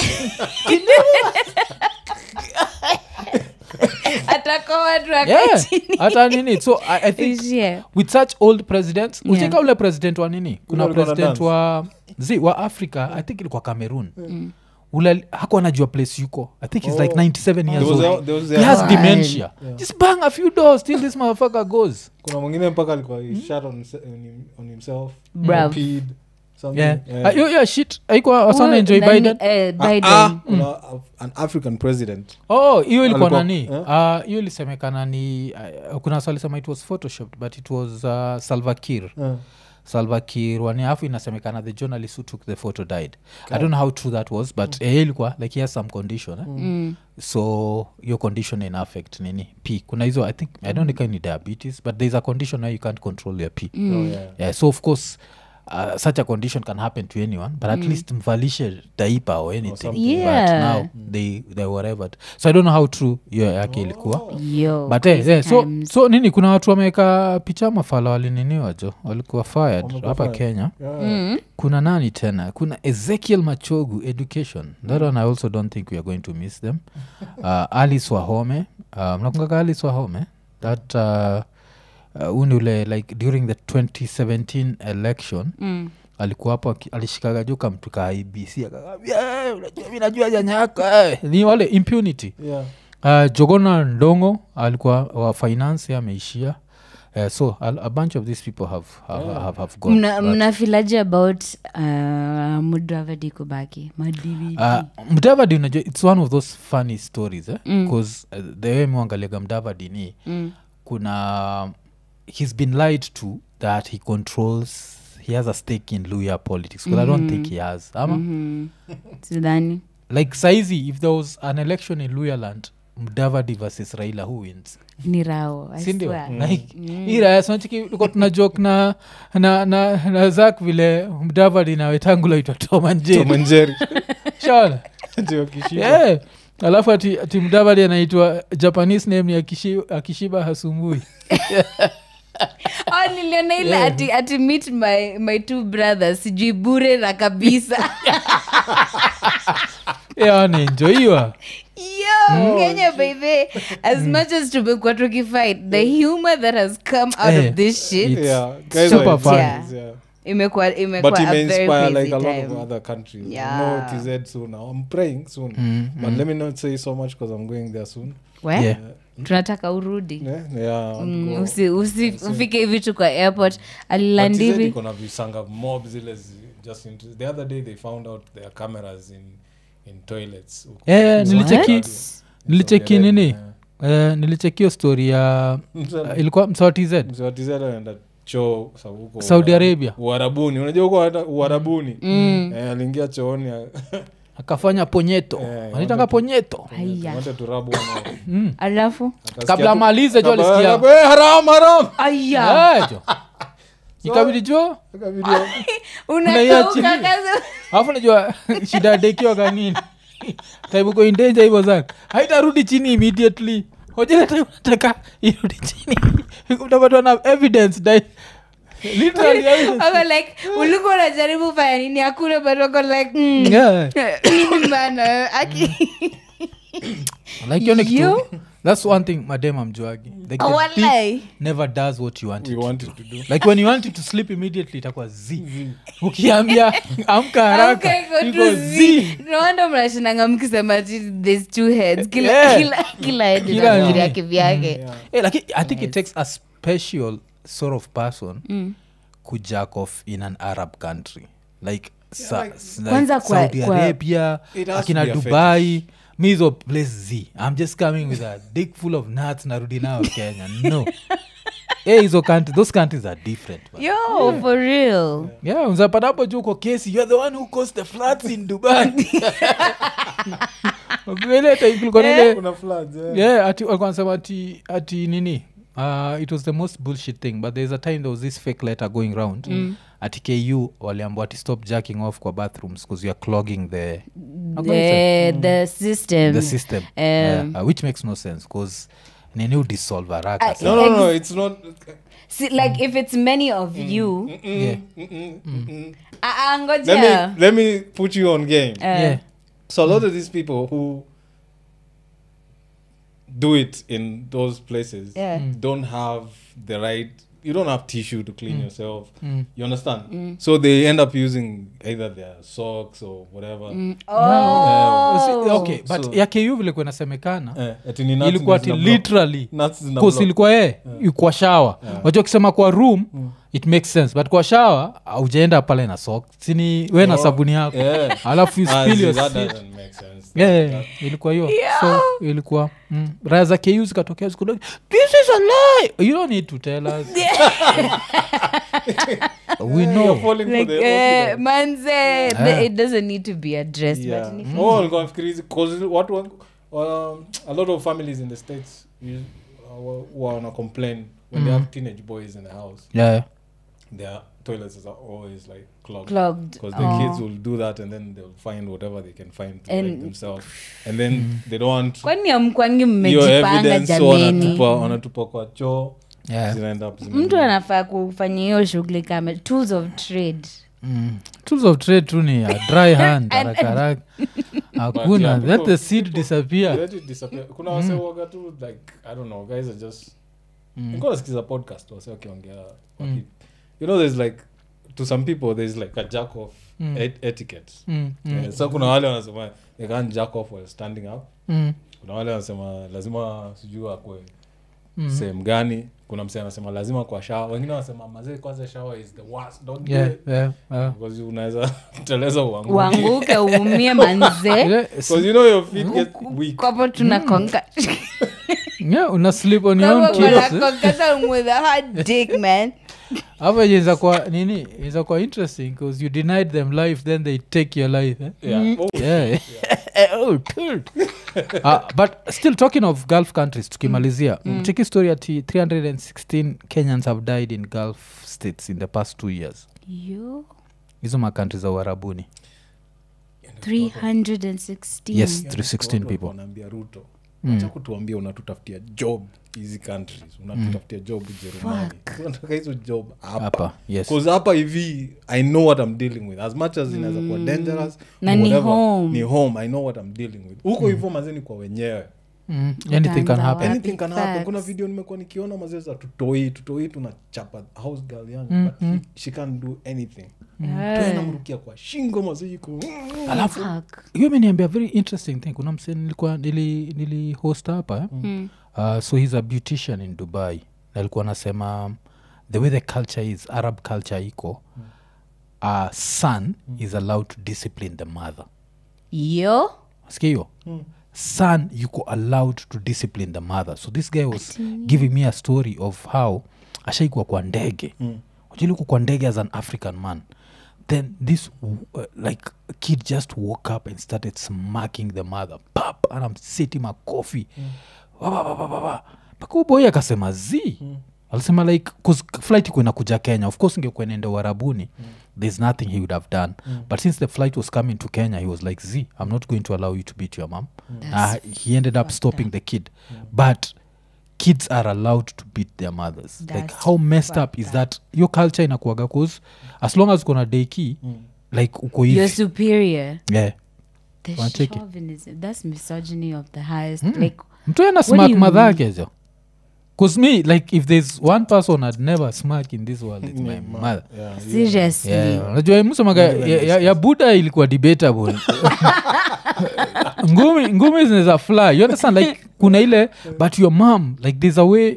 S3: atakuwa watu wako
S1: Yeah,
S3: chini.
S1: hata nini so i, I think
S3: Ishie.
S1: with such old presidents
S3: Yeah.
S1: ucheka ule president wa nini kuna
S2: alikuwa na
S1: president
S2: dance.
S1: wa zi wa africa i think ilikuwa cameroon ule haku anajua place yuko i think he's like 97 years
S2: There was
S1: old
S2: a- there was
S1: he
S2: a-
S1: has
S3: Wow.
S1: dementia just bang a few doors till this motherfucker goes
S2: kuna mwingine mpaka alikuwa he shot on, himse- on him- on himself
S3: Brav.
S2: peed, something.
S1: yeah
S2: Yeah.
S1: Ah, hiyo hiyo shit aikuwa wasana
S3: Huyu
S1: enjoy
S3: nani-
S1: biden
S3: eh,
S2: Ah,
S3: Biden.
S2: ah, kuna a- an african president
S1: oh hiyo ilikuwa
S2: Alikuwa-
S1: nani
S2: eh?
S1: Ah, hiyo ilisemekana ni uh, kuna wasa alisema it was photoshopped but it was uh, salvakir
S2: Eh.
S1: salvakir wani afu inasemekana the journalist who took the photo died i don't know how true that was but mm. ilikuwa like he has some condition eh?
S3: Mm.
S1: so your condition in affect nini p kuna hizo i think i don't think ni diabetes but there's a condition where you can't control your p
S2: Oh, yeah.
S1: yeah, so of course uh, such a condition can happen to anyone but at least mvalishe daipa or anything
S2: something.
S1: but
S3: Yeah.
S1: now they, they whatever so i don't know how true hiyo yake ilikuwa
S3: Yo,
S1: but eh,
S3: crazy
S1: yeah, so,
S3: times.
S1: so nini kuna watu wameweka picha mafala walininiwa jo walikuwa fired
S2: Wamekuwa
S1: hapa
S2: fired.
S1: kenya
S2: Yeah.
S3: Mm.
S1: kuna nani tena kuna ezekiel machogu education that one i also don't think we are going to miss them uh, alice wahome uh, mnakungaka alice wahome that uh, uh, uni ule like during the 2017 election
S3: Mm.
S1: alikuwa hapo aki- alishikaga juu kamtu ka ibc akakambia "Eh, unajua mi najua janya yako eh." ni wale impunity
S2: Yeah.
S1: uh, jogona ndongo alikuwa wa finance ameishia uh, so a, a bunch of these people have, have, have, have gone
S3: Mna-
S1: But,
S3: mnafilaje about uh, mudavadi kubaki madvd
S1: uh, mdavadi unajua its one of those funny stories eh? bcause uh, the way miwangaliaga mdavadi ni
S3: Mm.
S1: kuna he's been lied to that he controls he has a stake in luya politics because i don't think he has ama
S3: Mhm. sidhani
S1: like saizi if there was an election in luyaland mdavadi versus raila who wins
S3: ni rao I
S1: sindio
S3: swear.
S1: like ira sonchikiko tuna jok na, na, na, na zak vile mdavadi na wetangula itwa tomanjeri
S2: tomanjeri
S1: shona
S2: ndio kishiba
S1: yeah. alafu ati, ati mdavadi anaitwa japanese name ni akishiba, akishiba hasumbui
S3: oh, niliona ile ati, ati meet my, my two brothers sijui bure na kabisa
S1: anaenjoiwa
S3: yo kenya by the as much as tumekuwa tukifight the humor that has come out
S1: Eh,
S3: of this shit
S1: it's
S2: yeah guys
S1: super
S2: are
S1: funny.
S2: funny, yeah.
S3: imekuwa imekuwa
S2: but it
S3: a
S2: may
S3: very
S2: inspire
S3: crazy
S2: like a lot
S3: time
S2: of other countries
S3: Yeah.
S2: I know tz soon now i'm praying soon but let me not say so much because i'm going there soon
S3: We?
S1: Yeah.
S3: tunataka urudi
S2: yeah, yeah I want to
S3: Mm,
S2: go.
S3: usi, usi, ufike hivi tu kwa airport
S2: But TZ
S3: alilandivi
S2: iko na visanga mob zile zi- just in, the other day they found out there are cameras in in toilets huko.
S1: Yeah, nilicheki
S3: What?
S1: nilicheki
S2: Saudi
S1: nini
S2: Arabia,
S1: Eh, nilicheki hiyo story ya
S2: yeah.
S1: ilikuwa msawa tz
S2: Mzee wa TZ anaenda choo sa- huko
S1: Saudi
S2: Uara-
S1: Arabia.
S2: uarabuni unajua huko hata uarabuni Eh, aliingia chooni a-
S1: akafanya ponyeto
S2: Eh,
S1: anaitanga
S2: wanted-
S1: ponyeto
S3: Haya.
S2: wanted to rub one out.
S3: alafu
S2: Akasikia
S1: kabla
S2: tu-
S1: amalize jo
S2: kabla-
S1: alisikia
S2: Eh, haram haram
S3: aya
S1: Eh, jo ikabidi jo
S2: Akabidi-
S3: unakauka
S1: chini.
S3: kaza
S1: alafu najua shida dekiwaga nini taibuko indenja hivyo sana haitarudi chini immediately hojele time nataka irudi chini utapatwa na evidence dai literally evidence.
S3: Ako like ulikuwa unajaribu fanya nini hakuna but wako like mm.
S1: Yeah.
S3: bana aki
S1: like hiyo ni kitu
S3: Yo.
S1: that's one thing madem amjuagi like the dick
S3: Walai.
S1: never does what you want
S2: we
S1: it to
S2: wanted
S1: do.
S2: to do
S1: like when you want it to sleep immediately itakuwa z ukiambia amka haraka
S3: Okay, go
S1: iko
S3: to
S1: z
S3: Z. No wonder mnashinanga mkisema ati there's two heads kila
S1: Yeah.
S3: kila kila head
S1: Kila
S3: ina
S1: nini.
S3: siri yake vyake
S1: Eh, lakini i think it takes a special sort of person kujack off in an arab country like, sa, s- like
S3: Kwanza kwa-
S1: saudi
S3: kwa-
S1: arabia
S2: It has to
S1: akina
S2: be a
S1: dubai mizo place z i'm just coming with a dick full of nuts narudi nao kenya no Eh, hizo country, those countries are different man.
S3: yo for real
S1: yeah unzapata hapo juu uko kesi you're the one who caused the floods in dubai Ukielewa type kulikuwa na ile-
S2: kuna floods yeah.
S1: yeah ati walikuwa wanasema ati ati nini uh, it was the most bullshit thing but there's a time there was this fake letter going round mm. ati ku waliambua ati stop jacking off kwa bathrooms because youare clogging the
S3: the the system
S1: the system
S3: Um,
S1: yeah, uh, which makes no sense because nini udissolve haraka
S3: I-
S1: sana.
S2: no no no it's not
S3: See, like if it's many of you
S1: yeah.
S3: Ah, ah,
S2: let
S3: ngoja
S2: me let me put you on game
S3: Uh,
S1: yeah.
S2: so a lot of these people who do it in those places
S3: Yeah.
S2: don't have the right you don't have tissue to clean yourself
S1: Mm.
S2: you understand so they end up using either their socks or whatever
S3: oh.
S1: Si- okay but
S2: So-
S1: ya ku vile kuwa inasemekana
S2: Eh, ati ni nuts
S1: ilikuwa
S2: ndio
S1: ti
S2: zina block.
S1: literally
S2: Nuts zina
S1: Cause
S2: block.
S1: ilikuwa ye kwa shawa wajua ukisema kwa room it makes sense but kwa shawa aujaenda pale na sok sini we na
S2: Oh,
S1: sabuni yako
S2: yeah.
S1: alafu you
S2: Ah,
S1: spill
S2: see,
S1: your
S2: that
S1: shit.
S2: doesn't make sense.
S1: Yeah,
S2: That-
S1: yeah, yeah.
S2: that-
S1: ilikuwa hiyo so ilikuwa mm. raya za ku zikatokea zikudo this is a lie you don't need to tell us we
S2: You're
S1: know
S2: falling for
S3: like
S2: the
S3: uh,
S2: okay,
S3: manze the- it doesn't need to be addressed
S2: yeah.
S3: but ni-
S2: Oh, walikuwa nafikiri hizi- 'cause what one- um, a lot of families in the states you- uh, wa- wana complain when they have teenage boys in the house
S1: yeah, yeah.
S2: their toilets are always like clogged
S3: clogged
S2: because the
S3: Oh.
S2: kids will do that and then they'll find whatever they can find to
S3: And-
S2: make themselves and then they don't want
S3: kwani amkwangi
S2: your
S3: mmejipanga
S2: evidence so
S3: jameni
S2: wanatupa wanatupa kwa choo
S1: Yeah.
S2: zinaenda up zime-
S3: mtu anafaa kufanya hiyo shughuli kama tools of trade
S1: Mm. tools of trade tu ni a dry hand harakaraka hakuna
S2: yeah,
S1: let
S2: people-
S1: the seed disappear
S2: Let it disappear. kuna wase waga tu like i don't know guys are just nilikuwa nasikiza podcast wase wakiongea waki- you know there's like to some people there's like a jack off et- etiquette
S1: Mm, mm,
S2: Eh, so kuna wale wanasema they can't jack off while standing up
S1: mm.
S2: kuna wale wanasema lazima sijui akwe sehemu gani kuna msee anasema lazima kwa shawa wengine wanasema mazee kwanza shawa is the worst don't do
S1: yeah,
S2: it
S1: yeah, yeah.
S2: because unaweza teleza uanguke
S3: uanguke uumie manze
S1: Ile-
S2: because you know your feet get weak
S3: kwapo tunakonga
S1: yeah, una sleep on your own kids, eh?
S3: konkaza with a hard dick man
S1: hapo inaweza kuwa nini inaweza kuwa interesting because you denied them life then they take your life eh?
S2: yeah oh,
S1: yeah. oh, cool. uh, but still talking of gulf countries tukimalizia mm. cheki story ati 316 kenyans have died in gulf states in the past two years
S3: yo
S1: hizo makantri za uharabuni
S3: 316
S1: yes
S2: yeah,
S1: 316
S2: watu walikuwa
S1: people
S2: wanaambia ruto acha kutuambia unatutafutia job hizi countries unatutafutia job ujerumani unataka hizo job hapa
S1: hapa yes
S2: Cause hapa hivi i know what i'm dealing with as much as inaweza kuwa dangerous
S3: Na ni
S2: whatever,
S3: home.
S2: ni home i know what i'm dealing with huko hivyo mazeni kwa wenyewe
S1: mm. anything can
S3: Utaanza
S1: happen
S3: wapi?
S2: anything can happen
S3: Facts.
S2: kuna video nimekuwa nikiona mazee za tutoi tutoi tunachapa house girl yangu but she, she can't do anything
S3: Yeah.
S2: namrukia kwa shingo mazee iko
S1: alafu
S3: Fuck.
S1: hiyo imeniambia very interesting thing kuna mse nilikuwa nili, nili host hapa eh?
S3: Mm.
S1: uh, so he's a beautician in dubai na alikuwa anasema um, the way the culture is arab culture iko uh, son is allowed to discipline the mother
S3: yo
S1: sikia hiyo son yuko allowed to discipline the mother so this guy was giving me a story of how ashaikuwa kwa ndege mm. uko kwa ndege as an african man then this uh, like kid just woke up and started smacking the mother pap anamseti makofi mpaka uboi akasema z alisema like 'cause flight ikuwa inakuja kenya of course ingekuwa inaenda uharabuni there's nothing he would have done but since the flight was coming to kenya he was like z i'm not going to allow you to beat your mom uh, he ended up stopping the kid but kids are allowed to beat their mothers like
S3: That's
S1: how messed up is that your culture inakuaga cause as long as ukona deki like uko
S3: you're
S1: hivi
S3: superior
S1: yeah
S3: the
S1: Wanacheki.
S3: chauvinism that's misogyny of the highest like
S1: mtu ana
S3: What do
S1: smak
S3: you
S1: madhakezo bcause me like if there's one person i'd never smack in this world it's my mother
S2: yeah,
S3: seriously
S1: Yeah, unajua msemaga ya, ya, ya buda ilikuwa debatable ngumi ngumi zinaweza fly you understand like kuna ile but your mom like there's a way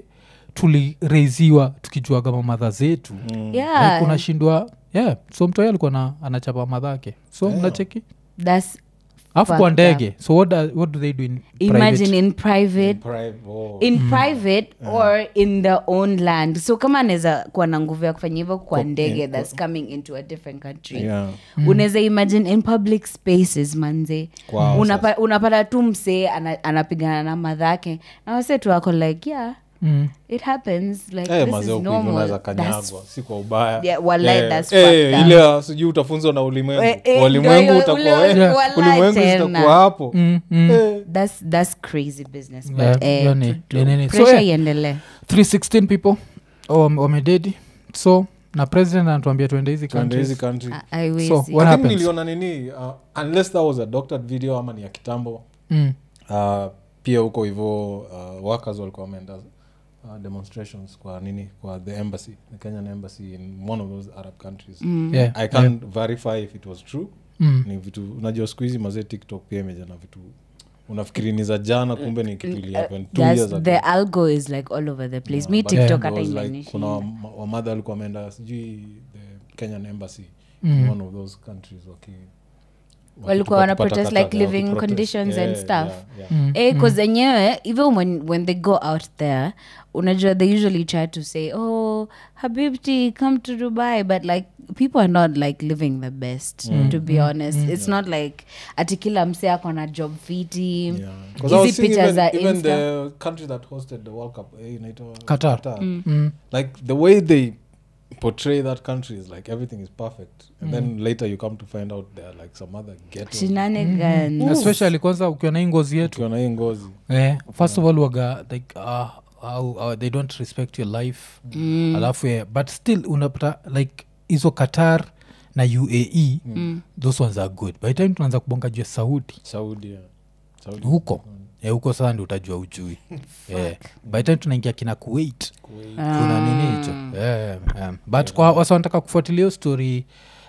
S1: tulireiziwa tukijua kama madha zetu
S3: yeah
S1: like unashindwa yeah so mtu alikuwa na anachapa madhake so mnacheki
S3: that's
S1: alafu kwa
S3: Fucked
S1: ndege so what, do- what do they do in
S3: imagine
S1: private?
S3: in private
S2: Private, oh.
S3: in private or in their own land so kama anaweza kuwa na nguvu ya kufanya hivyo kwa ndege that's coming into a different country
S2: Yeah.
S3: unaweza imagine in public spaces manze
S2: Kwao
S3: Unapa, unapata tu msee ana, anapigana na madhake na wase tu wako like yeah
S1: Mm.
S3: it happens like
S2: Eh,
S3: this
S2: mazee
S3: is
S2: huku hivi unaweza
S3: normal That's
S2: kanyagwa si kwa ubaya
S3: Yeah, wallahi,
S2: Eh,
S3: that's
S2: eh,
S3: fucked up.
S2: ile ya sijui utafunzwa na ulimwengu
S3: Eh, eh,
S2: walimwengu
S3: ndio,
S2: utakuwa
S3: ule-
S2: eh,
S3: wallahi
S2: ulimwengu
S3: tena.
S2: zitakuwa hapo
S1: Mm, mm.
S2: Eh,
S3: that's, that's crazy business but
S1: Yeah,
S3: eh,
S1: hiyo ni-
S3: tu- tu-
S1: ni nini. So,
S3: pressure
S1: eh,
S3: iendelee
S1: 316 people oh, wame- wamededi so na president anatuambia tuende hizi
S2: tuende hizi
S1: countries.
S2: country
S3: I- haiwezi.
S1: So, what
S2: I think
S1: happens?
S2: niliona nini uh, unless that was a doctored video ama ni ya kitambo
S1: Mm.
S2: uh, pia huko hivo uh, workers walikuwa wameenda uh, demonstrations kwa nini kwa the embassy the kenyan embassy in one of those arab countries
S1: Yeah,
S2: i can't verify if it was true
S1: Mm.
S2: ni vitu unajua siku hizi mazee tiktok pia imeja na vitu unafikiri ni za jana kumbe ni kitu ilihappen two
S3: That's-
S2: years ago
S3: the algo is like all over the place mi
S2: But
S3: tiktok
S2: there
S3: hata
S2: was like,
S3: imenishi
S2: kuna wama- wamadha walikuwa wameenda sijui the kenyan embassy in one of those countries waki
S3: Walikuwa wana
S2: wakipata
S3: protest
S2: kata-
S3: like living
S2: wakiprotest.
S3: conditions and
S2: Yeah,
S3: stuff.
S2: yeah, yeah.
S3: Eh, cause enyewe even when, when they go out there unajua they usually try to say oh habibti come to dubai but like people are not like living the best to be honest it's not like ati kila mse ako na job fiti
S2: Yeah. 'Cause I was
S3: hizi
S2: seeing
S3: picha
S2: even,
S3: za
S2: even
S3: insta
S2: the country that hosted the world cup eh, inaitwa
S1: Qatar. Mm.
S2: like the way they portray that country is like everything is perfect and then later you come to find out there are like some other ghetto
S3: shenanigans
S1: especially kwanza ukiwa na hii ngozi yetu
S2: ukiwa na hii ngozi
S1: eh, first of all waga like uh, how, uh, they don't respect your life mm. alafu eh, but still unapata like hizo qatar na uae mm. those ones are good by the time tunaanza kubonga juu ya saudi
S2: saudi yeah. saudi
S1: huko eh, huko sasa ndi utajua ujui eh, by the time tunaingia kina kuwait kuna nini hicho eh, eh, but kwa wasa wanataka kufuatilia hiyo story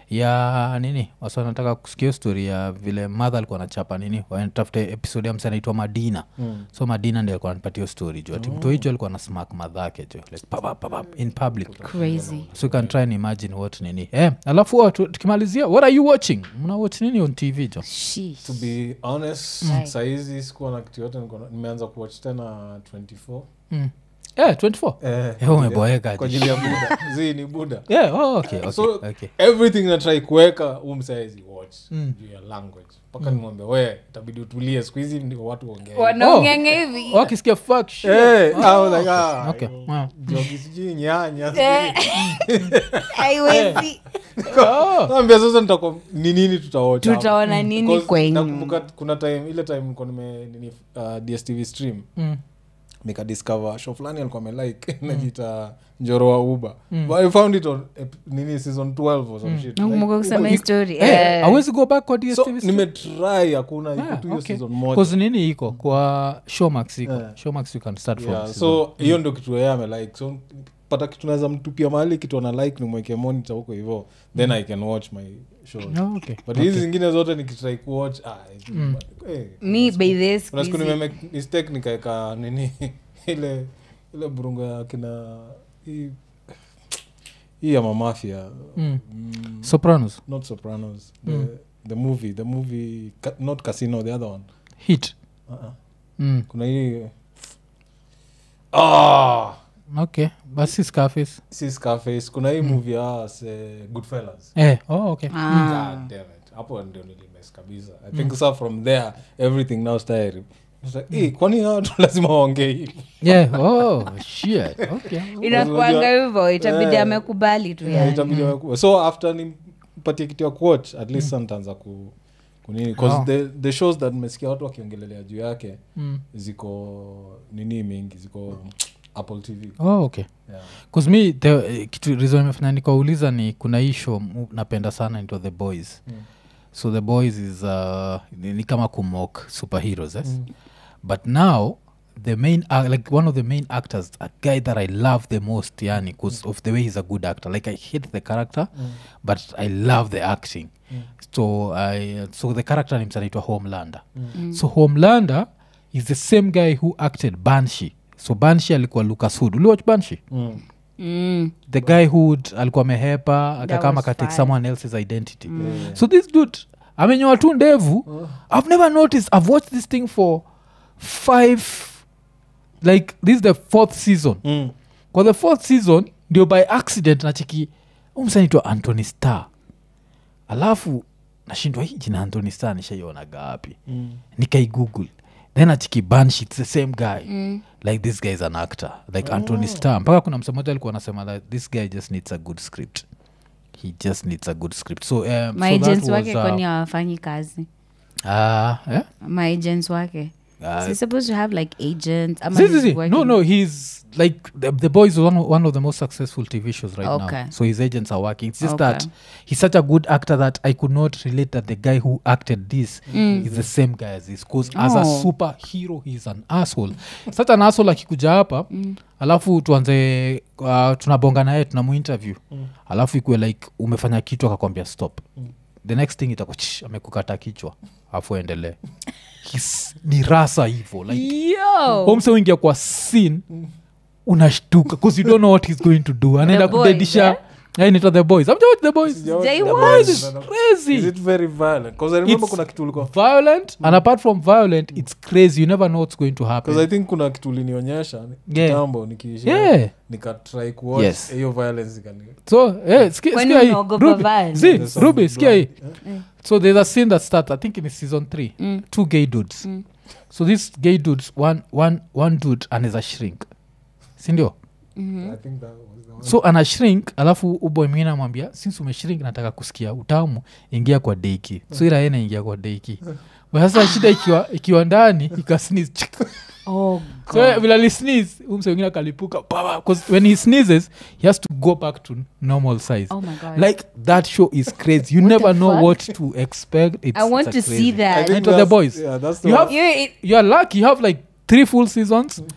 S1: ya nini wasi wanataka kusikia hiyo story ya vile madha alikuwa anachapa nini watafute episode ya msa anaitwa madina mm. so madina ndi alikuwa anapatia hiyo story jo ati mtu hicho alikuwa na smak madhake jo like papap, papap, in public
S3: crazy
S1: so you can try and imagine what nini eh, alafu wa- tu- tukimalizia what are you watching mna watch nini on tv jo
S3: Sheesh.
S2: to be honest
S3: Right.
S2: sahizi sikuwa na kitu yote niko na- nimeanza kuwatch tena 24
S1: mm. eh, 24
S2: Eh,
S1: Eh, umeboeka
S2: kwa
S1: aje.
S2: ajili ya buda zi ni buda
S1: yeah, oh, okay, okay,
S2: so
S1: okay.
S2: everything natrai kuweka huu msaizi watch
S1: Mm.
S2: juu ya language mpaka nimwambia we itabidi utulie siku hizi ndio watu waongee
S3: wanaongenge hivi
S1: wakisikia fuck shit.
S2: Eh, I was like, ah,
S1: Okay,
S2: yo,
S1: wow.
S2: jogi sijui nyanya
S3: Eh. haiwezi
S1: Oh.
S2: ambia sasa nitako ni nini tutawatch hapa.
S3: tutaona nini
S2: Because
S3: kwenyu
S2: nakumbuka kuna time ile time niko nime nini uh, dstv stream
S1: Mm.
S2: nikadiscover show fulani alikuwa amelike najita njoro wa uba but i found it on ep- nini season 12 or some shit
S3: nakumbuka
S2: Like,
S3: kusema
S2: Uber-
S3: hii story
S1: Eh,
S3: Eh.
S1: awezi go back kwa
S2: so
S1: dstv stream?
S2: nimetry hakuna iko
S1: Ah,
S2: tu hiyo
S1: okay.
S2: season moja
S1: 'Cause nini iko kwa showmax iko
S2: Yeah.
S1: showmax you can start from
S2: yeah,
S1: season-
S2: so hiyo ndo kitu yeye amelike so pata kitu naweza mtupia mahali kitu ana like nimweke monitor huko hivo then i can watch my show
S1: Oh, okay.
S2: but hizi zingine zote nikitrai kuwatch ah, eh,
S3: mi by this
S2: kuna siku nimemake mistake nikaeka nini ile ile burungo ya kina hii hii ya mamafia
S1: Mm.
S2: mm,
S1: sopranos
S2: not sopranos the, the movie the movie ca- not casino the other one
S1: hit
S2: uh-uh.
S1: mm.
S2: kuna hii ah
S1: okay basi scarface
S2: si scarface kuna hii movie ya se goodfellas
S1: eh, oh, okay
S3: Ah.
S2: God damn it. hapo ndio nilimes kabisa i think sa from there everything now started It's like, "Eh, kwani hawa watu lazima waongee hivi
S1: yeah oh shit okay
S3: inakuanga hivo itabidi
S2: Eh.
S3: amekubali tu
S2: Yeah,
S3: yani
S2: itabidi wakuwe. so after nimpatie kitu ya kuwatch at least mm. ntaanza ku kunini bcause
S1: Oh.
S2: the, the shows that nimesikia watu wakiongelelea juu yake
S1: mm.
S2: ziko nini mingi ziko apple tv
S1: oh, okay
S2: yeah.
S1: bcause mi the, eh, kitu reason imefanya nikauliza ni kuna hii show mu- napenda sana into the boys
S2: Mm.
S1: so the boys is uh, ni, ni kama kumok superheroes yes? mm. but now the main uh, like one of the main actors a guy that i love the most yani because of the way he's a good actor like i hate the character
S2: Mm.
S1: but i love the acting
S2: Mm.
S1: so I, so the character names anaitwa homelander
S2: Mm.
S1: so homelander is the same guy who acted banshee so banshee alikuwa lucas hood uliwatch banshee
S2: Mm.
S3: Mm.
S1: the guy who d- alikuwa amehepa akakama
S3: was
S1: akatake
S3: fine.
S1: someone else's identity
S2: Yeah.
S1: so this dude amenyoa tu ndevu i've never noticed i've watched this thing for five like this is the fourth season
S2: Mm.
S1: kwa the fourth season ndio by accident nachiki umsanaitwa anthony star alafu nashindwa hii jina anthony star nishaiona gapi
S2: Mm.
S1: nikaigoogle then achiki banshi its the same guy mm. like this guy is an actor like oh. anthony star mpaka kuna msemoja alikuwa anasema that this guy just needs a good script he just needs a good script so, um, so that
S3: maagents
S1: was,
S3: wake
S1: uh,
S3: kwani hawafanyi kazi
S1: ah, eh?
S3: maagents wake
S1: Ah,
S3: Is he supposed to have like agents ama
S1: See, see,
S3: he's
S1: see. no
S3: working-
S1: no he's like the, the boys is one, of- one of the most successful tv shows right
S3: Okay.
S1: now so his agents are working it's just
S3: Okay.
S1: that he's such a good actor that i could not relate that the guy who acted this is the same guy as this because as a
S3: Oh.
S1: superhero he's an asshole such an asshole akikuja hapa alafu tuanze uh, tunabonga naye tunamuinterview alafu ikuwe like umefanya kitu akakwambia stop the next thing itakuwa "Shh, amekukata kichwa alafu endelee He's- ni rasa hivo like
S3: Yo!
S1: homse uingia kwa scene unashtuka bcause you don't know what he's going to do anaenda
S3: boys,
S1: kudedisha
S3: eh?
S1: ainita the boys amjawatch the boys
S2: Sijawahi
S3: They
S2: the
S3: was.
S2: boys.
S1: It's crazy
S2: Is it very violent? 'Cause I remember
S1: It's-
S2: kuna kitu ulikuwa
S1: violent and apart from violent it's crazy you never know what's going to happen
S2: Because I think kuna kitu ulinionyesha
S1: Yeah.
S2: kitambo nikiishi
S1: Yeah.
S2: nikatry kuwatch
S1: Yes.
S2: hiyo violence ikani
S1: so eh, ski-
S3: Kwani
S1: sikia hii.
S3: unaogopa
S1: Ruby,
S3: violence?
S1: see,
S2: There's some
S1: Ruby, sikia hii
S2: blood.
S1: so there's a scene that starts i think in season three two gay dudes so these gay dudes one, one, one dude anaweza shrink sindio
S2: I think that was the one.
S1: so ana shrink alafu uboy mwingine amwambia since umeshrink nataka kusikia utamu ingia kwa deiki so ila yeye inaingia kwa deiki But sasa shida ikiwa, ikiwa ndani ikasneeze
S3: Oh,
S1: so vile alisneeze umse wengine akalipuka baba, 'cause when he sneezes he has to go back to normal size
S3: oh my God.
S1: like that show is crazy you
S3: What
S1: never
S3: the
S1: know
S3: fuck?
S1: what to expect it's,
S3: I want
S1: it's a
S3: to see
S1: crazy.
S3: that.
S2: I think
S1: Enter the
S2: that's-
S1: boys.
S2: yeah, that's the
S1: You
S2: one.
S1: have-
S3: You- it-
S1: you are lucky you have like three full seasons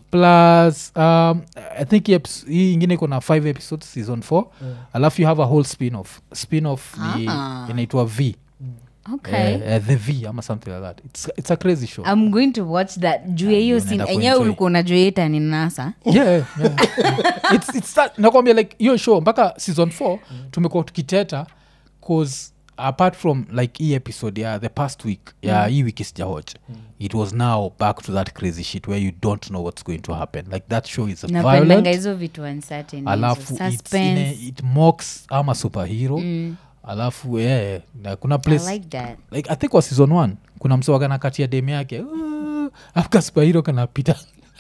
S1: plus um, i think hii eps- hii ingine iko na 5 episodes season 4 alafu you have a whole spin off spin off ni
S3: Ah.
S1: inaitwa v
S3: okay
S1: Eh, eh, the v ama something like that it's, it's a crazy show
S3: i'm going to watch that juu ya hiyo
S1: unaenda
S3: sin enyewe
S1: kuenjoy.
S3: ulikuwa unajua ita ni nasa
S1: yeah, yeah. it's, it's that, nakwambia like hiyo show mpaka season 4 tumekuwa tukiteta cause apart from like hii episode ya the past week ya hii wiki sijawatch it was now back to that crazy shit where you don't know what's going to happen like that show is
S3: napendanga
S1: violent
S3: hizo vitu uncertain hizo.
S1: alafu it's in a,
S3: suspense
S1: it mocks ama superhero alafu yeah, na kuna place
S3: i like that
S1: like i think wa season one kuna msewagana kati ya dem yake "Ah," alafu kaspahiro kanapita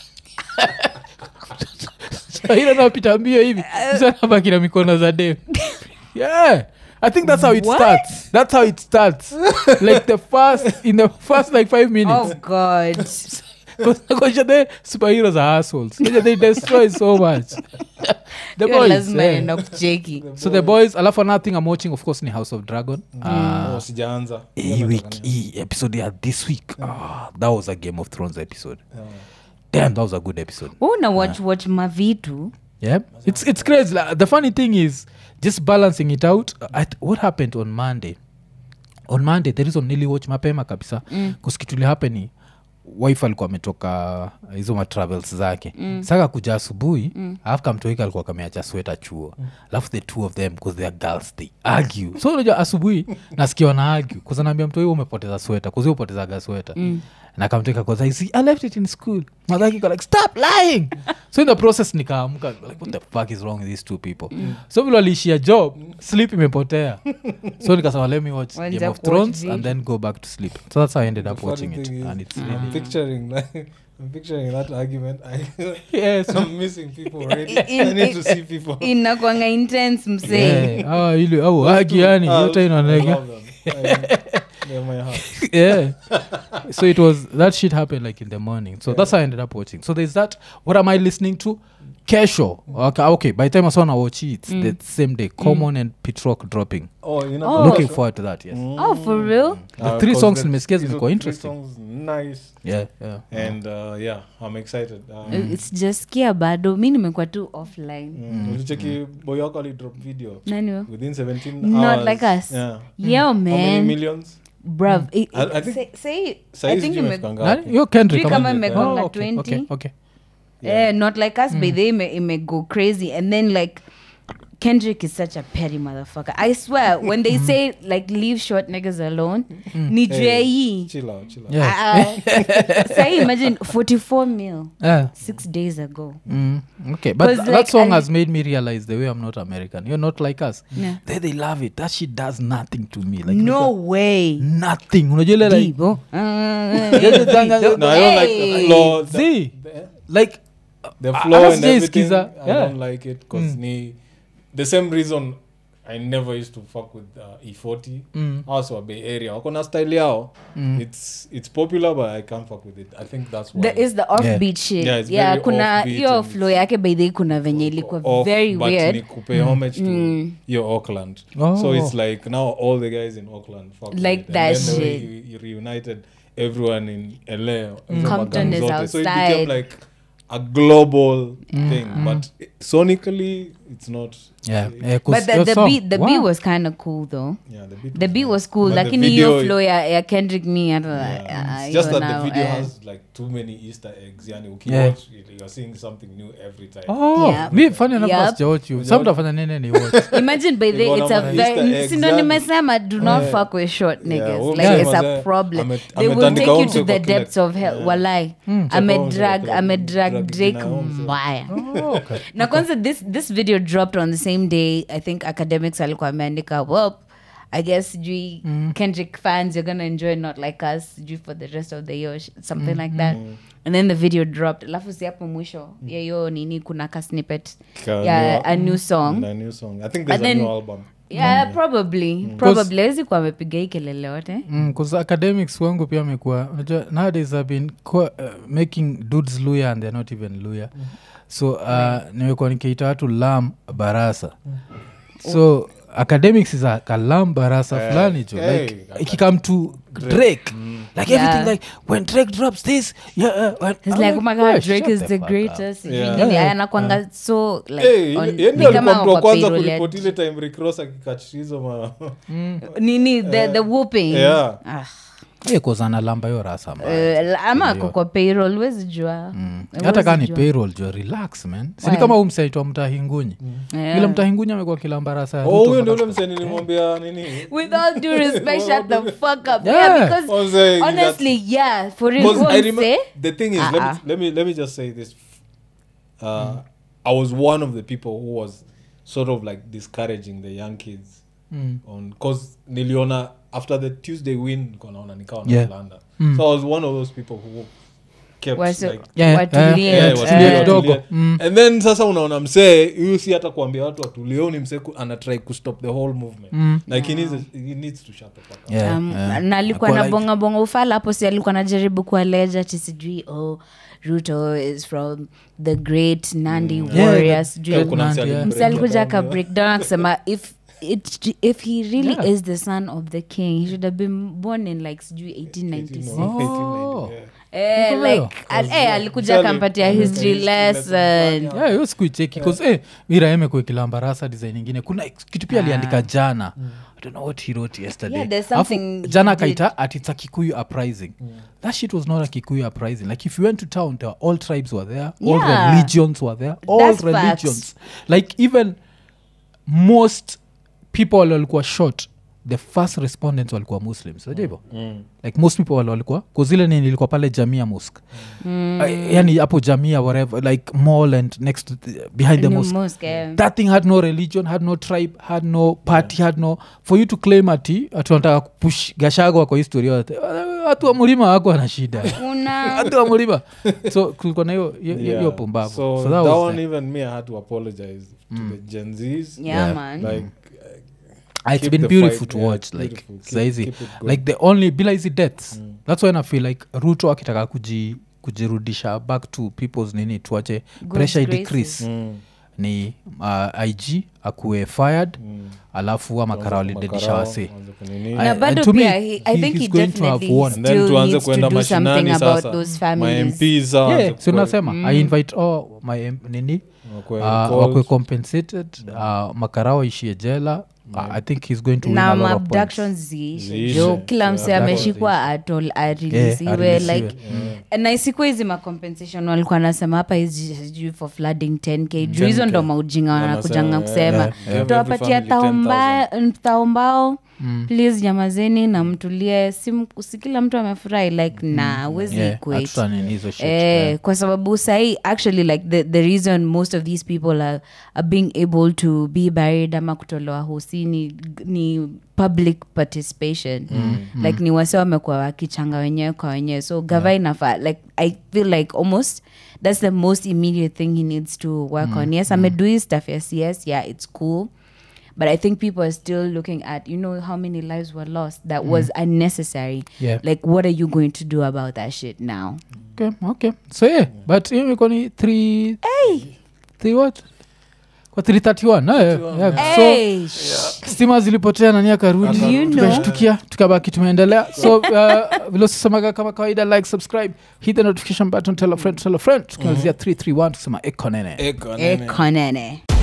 S1: spahiro napita mbio hivi msanabaki na mikono za dem yeah i think that's how it
S3: What?
S1: starts that's how it starts like the first in the first like five minutes
S3: oh god
S1: Because the superheroes are assholes they destroy so much the
S3: Hiyo
S1: boys
S3: lazima
S1: yeah.
S3: enda kucheki
S1: so the boys alafu another thing i'm watching of course ni house of dragon uh,
S2: Oh, sijaanza
S1: hii week hii episode ya this week ah, that was a game of thrones episode damn that was a good episode
S3: una watch watch mavitu
S1: yeah it's, it's crazy like, the funny thing is just balancing it out at, what happened on monday on monday the reason niliwatch mapema kabisa mm. kuskituli hapeni wife alikuwa ametoka hizo matravels zake mm. saka kuja asubuhi mm. alafu kamtoika alikuwa kameacha sweta chuo alafu the two of them bcause they are girls they argue so unajua asubuhi nasikia wana argue kuzanaambia mtu huyo umepoteza sweta kuzi upotezaga sweta mm na kamtoika cause I see I left it in school madhaki iko like stop lying so in the process nikaamka like what the fuck is wrong with these two people so vile waliishia job sleep imepotea so nikasema let me watch
S3: Waanza
S1: game of
S3: kuwatch
S1: thrones
S3: video.
S1: and then go back to sleep so that's how i ended up
S2: funny
S1: watching it
S2: thing is,
S1: and it's
S2: I'm
S1: really
S2: picturing like I'm picturing that argument. I,
S1: yes
S2: I'm missing people already.
S3: In-
S2: I need to see people.
S3: inakwanga intense msee
S1: yeah ah ile au haki yani
S2: Ah,
S1: yote
S2: I
S1: inaoneka
S2: love them. I- They're my heart.
S1: yeah so it was that shit happened like in the morning so that's how i ended up watching so there's that what am i listening to kesho okay, okay by the time i saw now watch it the same day common and pitrock dropping
S2: Oh, you know.
S3: Oh.
S1: looking forward to that yes
S3: oh for real
S1: The three songs nimesikia zimekuwa interesting.
S2: Songs nice.
S1: yeah yeah
S2: And uh, yeah, I'm excited. Um,
S3: sijasikia bado mi nimekuwa tu offline
S2: mm. ulicheki boy wako alidrop video
S3: nani huyo?
S2: within 17
S3: Not
S2: hours.
S3: like us.
S2: Yeah.
S3: yo
S2: How many
S3: man
S2: millions?
S3: bruv i- i-
S2: I- I think-
S3: say- say- I
S2: Saizi
S3: think
S2: sijui
S3: ime-
S2: imefika
S1: Nani?
S2: ngapi.
S1: yo kendrick
S3: Sijui
S1: ama-
S3: kama imegonga
S1: Oh, okay,
S3: 20.
S1: okay, okay.
S3: Eh, not like us by the ime, ime go crazy and then like kendrick is such a petty motherfucker i swear when they say like leave short niggas alone ni juu ya hii
S2: Chill out, chill out.
S1: Yeah.
S3: Ah, ah. Say imagine 44 mil
S1: Yeah.
S3: six days ago
S1: Mm, okay but
S3: 'Cause
S1: th- that
S3: like
S1: song
S3: I-
S1: has made me realize the way i'm not american you're not like us
S3: Yeah.
S1: they, they love it that shit does nothing to me like
S3: no way
S1: nothing unajua ile like
S3: Divo.
S2: No, I don't like the
S3: Hey.
S2: flow. The,
S1: See?
S2: the,
S1: like
S2: the
S1: Ah,
S2: flow
S1: hata
S2: and everything.
S1: sijaisikiza.
S2: I
S1: Yeah.
S2: don't like it because ni the same reason I never used to fuck with uh, E40.
S1: Mm.
S2: Also a Bay Area. Wako na style yao. It's it's popular but I can't fuck with it. I think that's why.
S3: the is the offbeat shit
S2: Yeah, it's
S3: yeah
S2: very
S3: kuna
S2: offbeat
S3: hiyo
S2: and
S3: flow yake baidhei kuna venye ilikuwa
S2: off,
S3: very
S2: but ni
S3: weird
S2: kupe homage to your Auckland. So
S1: Oh.
S2: it's like now all the guys in Auckland fuck with
S3: Like
S2: it.
S3: that
S2: and then the way
S3: shit.
S2: you, you reunited everyone in LA.
S3: Compton is
S2: So it
S3: outside.
S2: became like a global thing, but it- sonically it's not.
S1: yeah, yeah 'cause
S3: but the,
S1: your
S3: the,
S1: song-
S3: beat, the
S1: wow.
S3: beat was kind of cool though
S2: Yeah, the beat.
S3: the
S2: was
S3: beat
S2: nice.
S3: was cool
S2: But the
S3: lakini hiyo
S2: video-
S3: flow ya, ya kendrick me hata
S2: Yeah.
S3: ah,
S2: It's just
S3: hiyo
S2: that
S3: now,
S2: the video
S3: eh.
S2: has like too many Easter eggs. Yani,
S1: Yeah.
S2: ukiwatch, you're seeing something new every time.
S1: Oh,
S3: Yeah.
S1: mi funny enough
S3: Yep.
S1: sijawatch you some utafanya nini ni watch
S3: imagine by the
S2: Iko
S3: it's
S2: na
S3: a
S2: ma-
S3: very
S2: Easter eggs,
S3: sindo
S2: yani.
S3: nimesema do not
S2: Yeah.
S3: fuck with short niggas
S2: huyo
S3: like it's
S2: msema
S3: a
S2: ze-
S3: problem
S2: ame-
S3: they will
S2: ametandika
S3: take you
S2: umse
S3: to
S2: kwa
S3: the
S2: kila-
S3: depths of hell
S2: Yeah.
S3: walai
S2: umse
S3: amedrag
S2: kwa
S3: amedrag
S2: drag
S3: drake
S2: jina ya umse.
S3: mbaya
S1: oh, okay.
S3: na kwanza this, this video dropped on the same day i think academics alikuwa ameandika well i guess sijui kendrick fans you're gonna enjoy not like us sijui for the rest of the year sh- something like that and then the video dropped alafu si hapo mwisho ya hiyo nini kuna ka snippet
S2: Ka-
S3: ya
S2: new-
S3: a new song
S2: Na new song. I think there's
S3: But
S2: a
S3: then-
S2: new album.
S3: yeah probably probably awezi kuwa amepiga hii kelele yote
S1: Mm, 'cause academics wangu pia amekuwa unajua nowadays i've been co- uh, making dudes luya and they're not even luya so uh, nimekuwa nikiita watu lam barasa so academics is a kalam barasa fulani jo
S2: hey,
S1: like ikikam to drake like
S3: Yeah.
S1: everything like when drake drops this yeah uh, when,
S3: He's
S1: I'm
S3: like, oh my god,
S1: "Yeah,
S3: Drake
S1: shut
S3: is the
S1: fuck up."
S3: greatest.
S2: Yeah.
S3: Nini,
S1: Yeah.
S3: anakwanga so like
S2: Hey,
S3: on-
S2: yeye
S3: ni
S2: ndio
S3: kama
S2: alikuwa mtu wa
S3: wako
S2: kwanza
S3: payroll ya-
S2: kuripoti ile time Rick Ross akikatch hizo ma
S3: nini the, the whooping
S2: Yeah.
S3: Ah,
S1: Yeah, 'cause analamba hiyo rasa mbaya.
S3: eh, ama ako kwa payroll wezi jua
S1: hata
S3: Huwezi
S1: kaa ni
S3: jua.
S1: payroll jo relax man sini
S3: Why?
S1: kama huu msaitwa mtahingunyi
S3: Yeah.
S1: ile mtahingunyi amekuwa kilamba rasa ya
S2: Oh,
S1: Ruto
S2: huyo ndio
S1: mpaka-
S2: ule msee nilimwambia nini
S3: with all due respect shut the fuck up
S1: Yeah.
S3: yeah, because
S2: I was saying that-
S3: honestly yeah for real
S2: Because
S3: go
S2: I
S3: and
S2: remember
S3: say
S2: the thing is, let, me,
S3: Uh-uh.
S2: let me let me just say this. Uh, I was one of the people who was sort of like discouraging the young kids
S1: Mm.
S2: on because niliona after the Tuesday win nilikuwa naona nikawa na
S1: Yeah.
S2: London.
S1: Mm.
S2: So I was one of those people who kept
S3: Wasi-
S2: like
S1: Yeah,
S3: watulie,
S1: yeah,
S2: Yeah,
S1: yeah,
S3: eh,
S2: watulie,
S1: tulie kidogo.
S2: watulie.
S1: Mm.
S2: and then sasa unaona msee huyu si hata kuambia watu watulie huyu ni msee ku- anatry kustop the whole movement
S1: Mm.
S2: like he, needs, he needs to shut the fuck up
S1: Yeah,
S3: Um,
S1: yeah.
S3: na alikuwa
S1: Akuwa
S3: na
S1: like-
S3: bonga bonga ufala hapo si alikuwa najaribu kualeja ti sijui oh ruto is from the great nandi
S1: Yeah,
S3: warrior
S1: the
S3: sijui
S1: great
S2: kuna msee
S1: Nandi, yeah.
S2: alibreak
S3: msi alikuja
S2: it down,
S3: aka break down akisema if it, if he really
S1: Yeah.
S3: is the son of the king he should have been born in like sijui 1896
S1: Oh.
S3: eh,
S1: Kwa hiyo.
S3: like al, eh, alikuja
S2: Msali-
S3: akampatia
S2: Mm.
S3: history
S2: History lesson
S3: lesson
S2: fulani.
S1: Yeah, hiyo sikuicheki bcause eh, iraeme kuikilamba rasa design ingine kuna kitu pia aliandika jana i don't know what he wrote yesterday
S3: Yeah, there's
S1: Alafu,
S3: something
S1: jana
S3: he did.
S1: akaita at it's a kikuyu uprising that shit was not a kikuyu uprising like if you went to town there were all tribes were there all
S3: Yeah.
S1: religions were there all
S3: That's
S1: religions like even most people wale walikuwa shot the first respondents walikuwa muslims unajua hivyo
S2: Mm.
S1: like most people wale walikuwa kuzile nini ilikuwa pale jamia mosque mm. uh, yani hapo jamia whatever like mall and next to the, behind the
S3: Ni
S1: mosque
S3: mosque, eh.
S1: that thing had no religion had no tribe had no party had no for you to claim ati ati wanataka kupush gashago kwa historia yote watu wa mlima wako wana shida
S3: una
S1: watu wa mlima so kulikuwa na hiyo hiyo- hiyo
S2: Yeah.
S1: pumbavu
S2: So,
S1: so
S2: that,
S1: that was
S2: one,
S1: the-
S2: even me, I had to apologize to the Gen Zs.
S3: yeah,
S1: Yeah.
S3: man
S2: Like,
S1: Ah, it's
S2: keep
S1: been
S2: the
S1: beautiful
S2: fight,
S1: to
S2: yeah,
S1: watch
S2: it's
S1: like
S2: beautiful. Keep-
S1: saizi
S2: keep it going.
S1: like the only bila hizi deaths that's when i feel like ruto akitaka kuji kujirudisha back to people's nini tuache
S3: Good
S1: pressure
S3: graces.
S1: idecrease
S2: mm,
S1: ni uh, ig akuwe fired
S2: mm.
S1: alafu ama
S2: Tuanze
S1: kara
S2: kwa
S1: walidedisha
S2: makarao,
S1: wase
S2: tuanze kunini.
S1: I-
S3: na
S1: and
S3: bado
S1: to me,
S3: pia he, i
S1: he-
S3: think he
S1: he's going to have
S3: definitely
S1: won.
S2: And then
S3: still
S2: tuanze
S3: needs to
S2: kwenda
S3: do something
S2: mashinani
S3: about
S2: sasa
S3: those families
S2: mamps sasa
S1: yeah,
S2: waanze
S1: so
S2: kukwe-
S1: nasema i invite all my em- nini
S2: wakwe
S1: uh,
S2: recalled.
S1: wakwe compensated uh, makarao ishie jela uh, i think he's going to win a
S3: na
S1: lot of points.
S3: maabductions ziishe
S2: Ziishe.
S3: jo kila mse
S1: Yeah,
S3: ameshikwa atol arilisiwe
S1: areleasiwe.
S3: like na isikuwa hizi macompensation walikuwa nasema hapa hizi sijui for flooding 10k juu hizo
S2: 10K.
S3: ndo maujinga wanakujanga
S2: Wanasema,
S3: kusema
S2: yeah, yeah.
S3: tuwapatia
S2: Every family
S3: taombao please nyamazeni na mtulie si, m- si kila mtu amefurahi like na wezi
S1: Yeah,
S3: equate
S1: hatutanini hizo shit,
S3: Eh,
S1: yeah.
S3: kwa sababu sahii actually like the, the reason most of these people are, are being able to be buried ama kutolewa hosi ni, ni public participation mm, like ni wase wamekuwa wakichanga wenyewe kwa wenyewe so gava inafaa like i feel like almost that's the most immediate thing he needs to work on yes amedu his stuff yes yes yeah it's cool but i think people are still looking at you know how many lives were lost that was unnecessary
S1: Yeah.
S3: like what are you going to do about that shit now
S1: okay, okay. so yeah but hiyo imekuwa ni three, three what kwa 331 no, yeah, yeah. so
S3: hey,
S1: stima zilipotea nani akarudi
S3: You know.
S1: tukashtukia tukabaki tumeendelea so uh, vilosisemaga kama kawaida like subscribe hit the notification button tell a friend tell a friend tukimalizia 331 tukisema ekonene
S2: Eko, nene.
S3: ekonene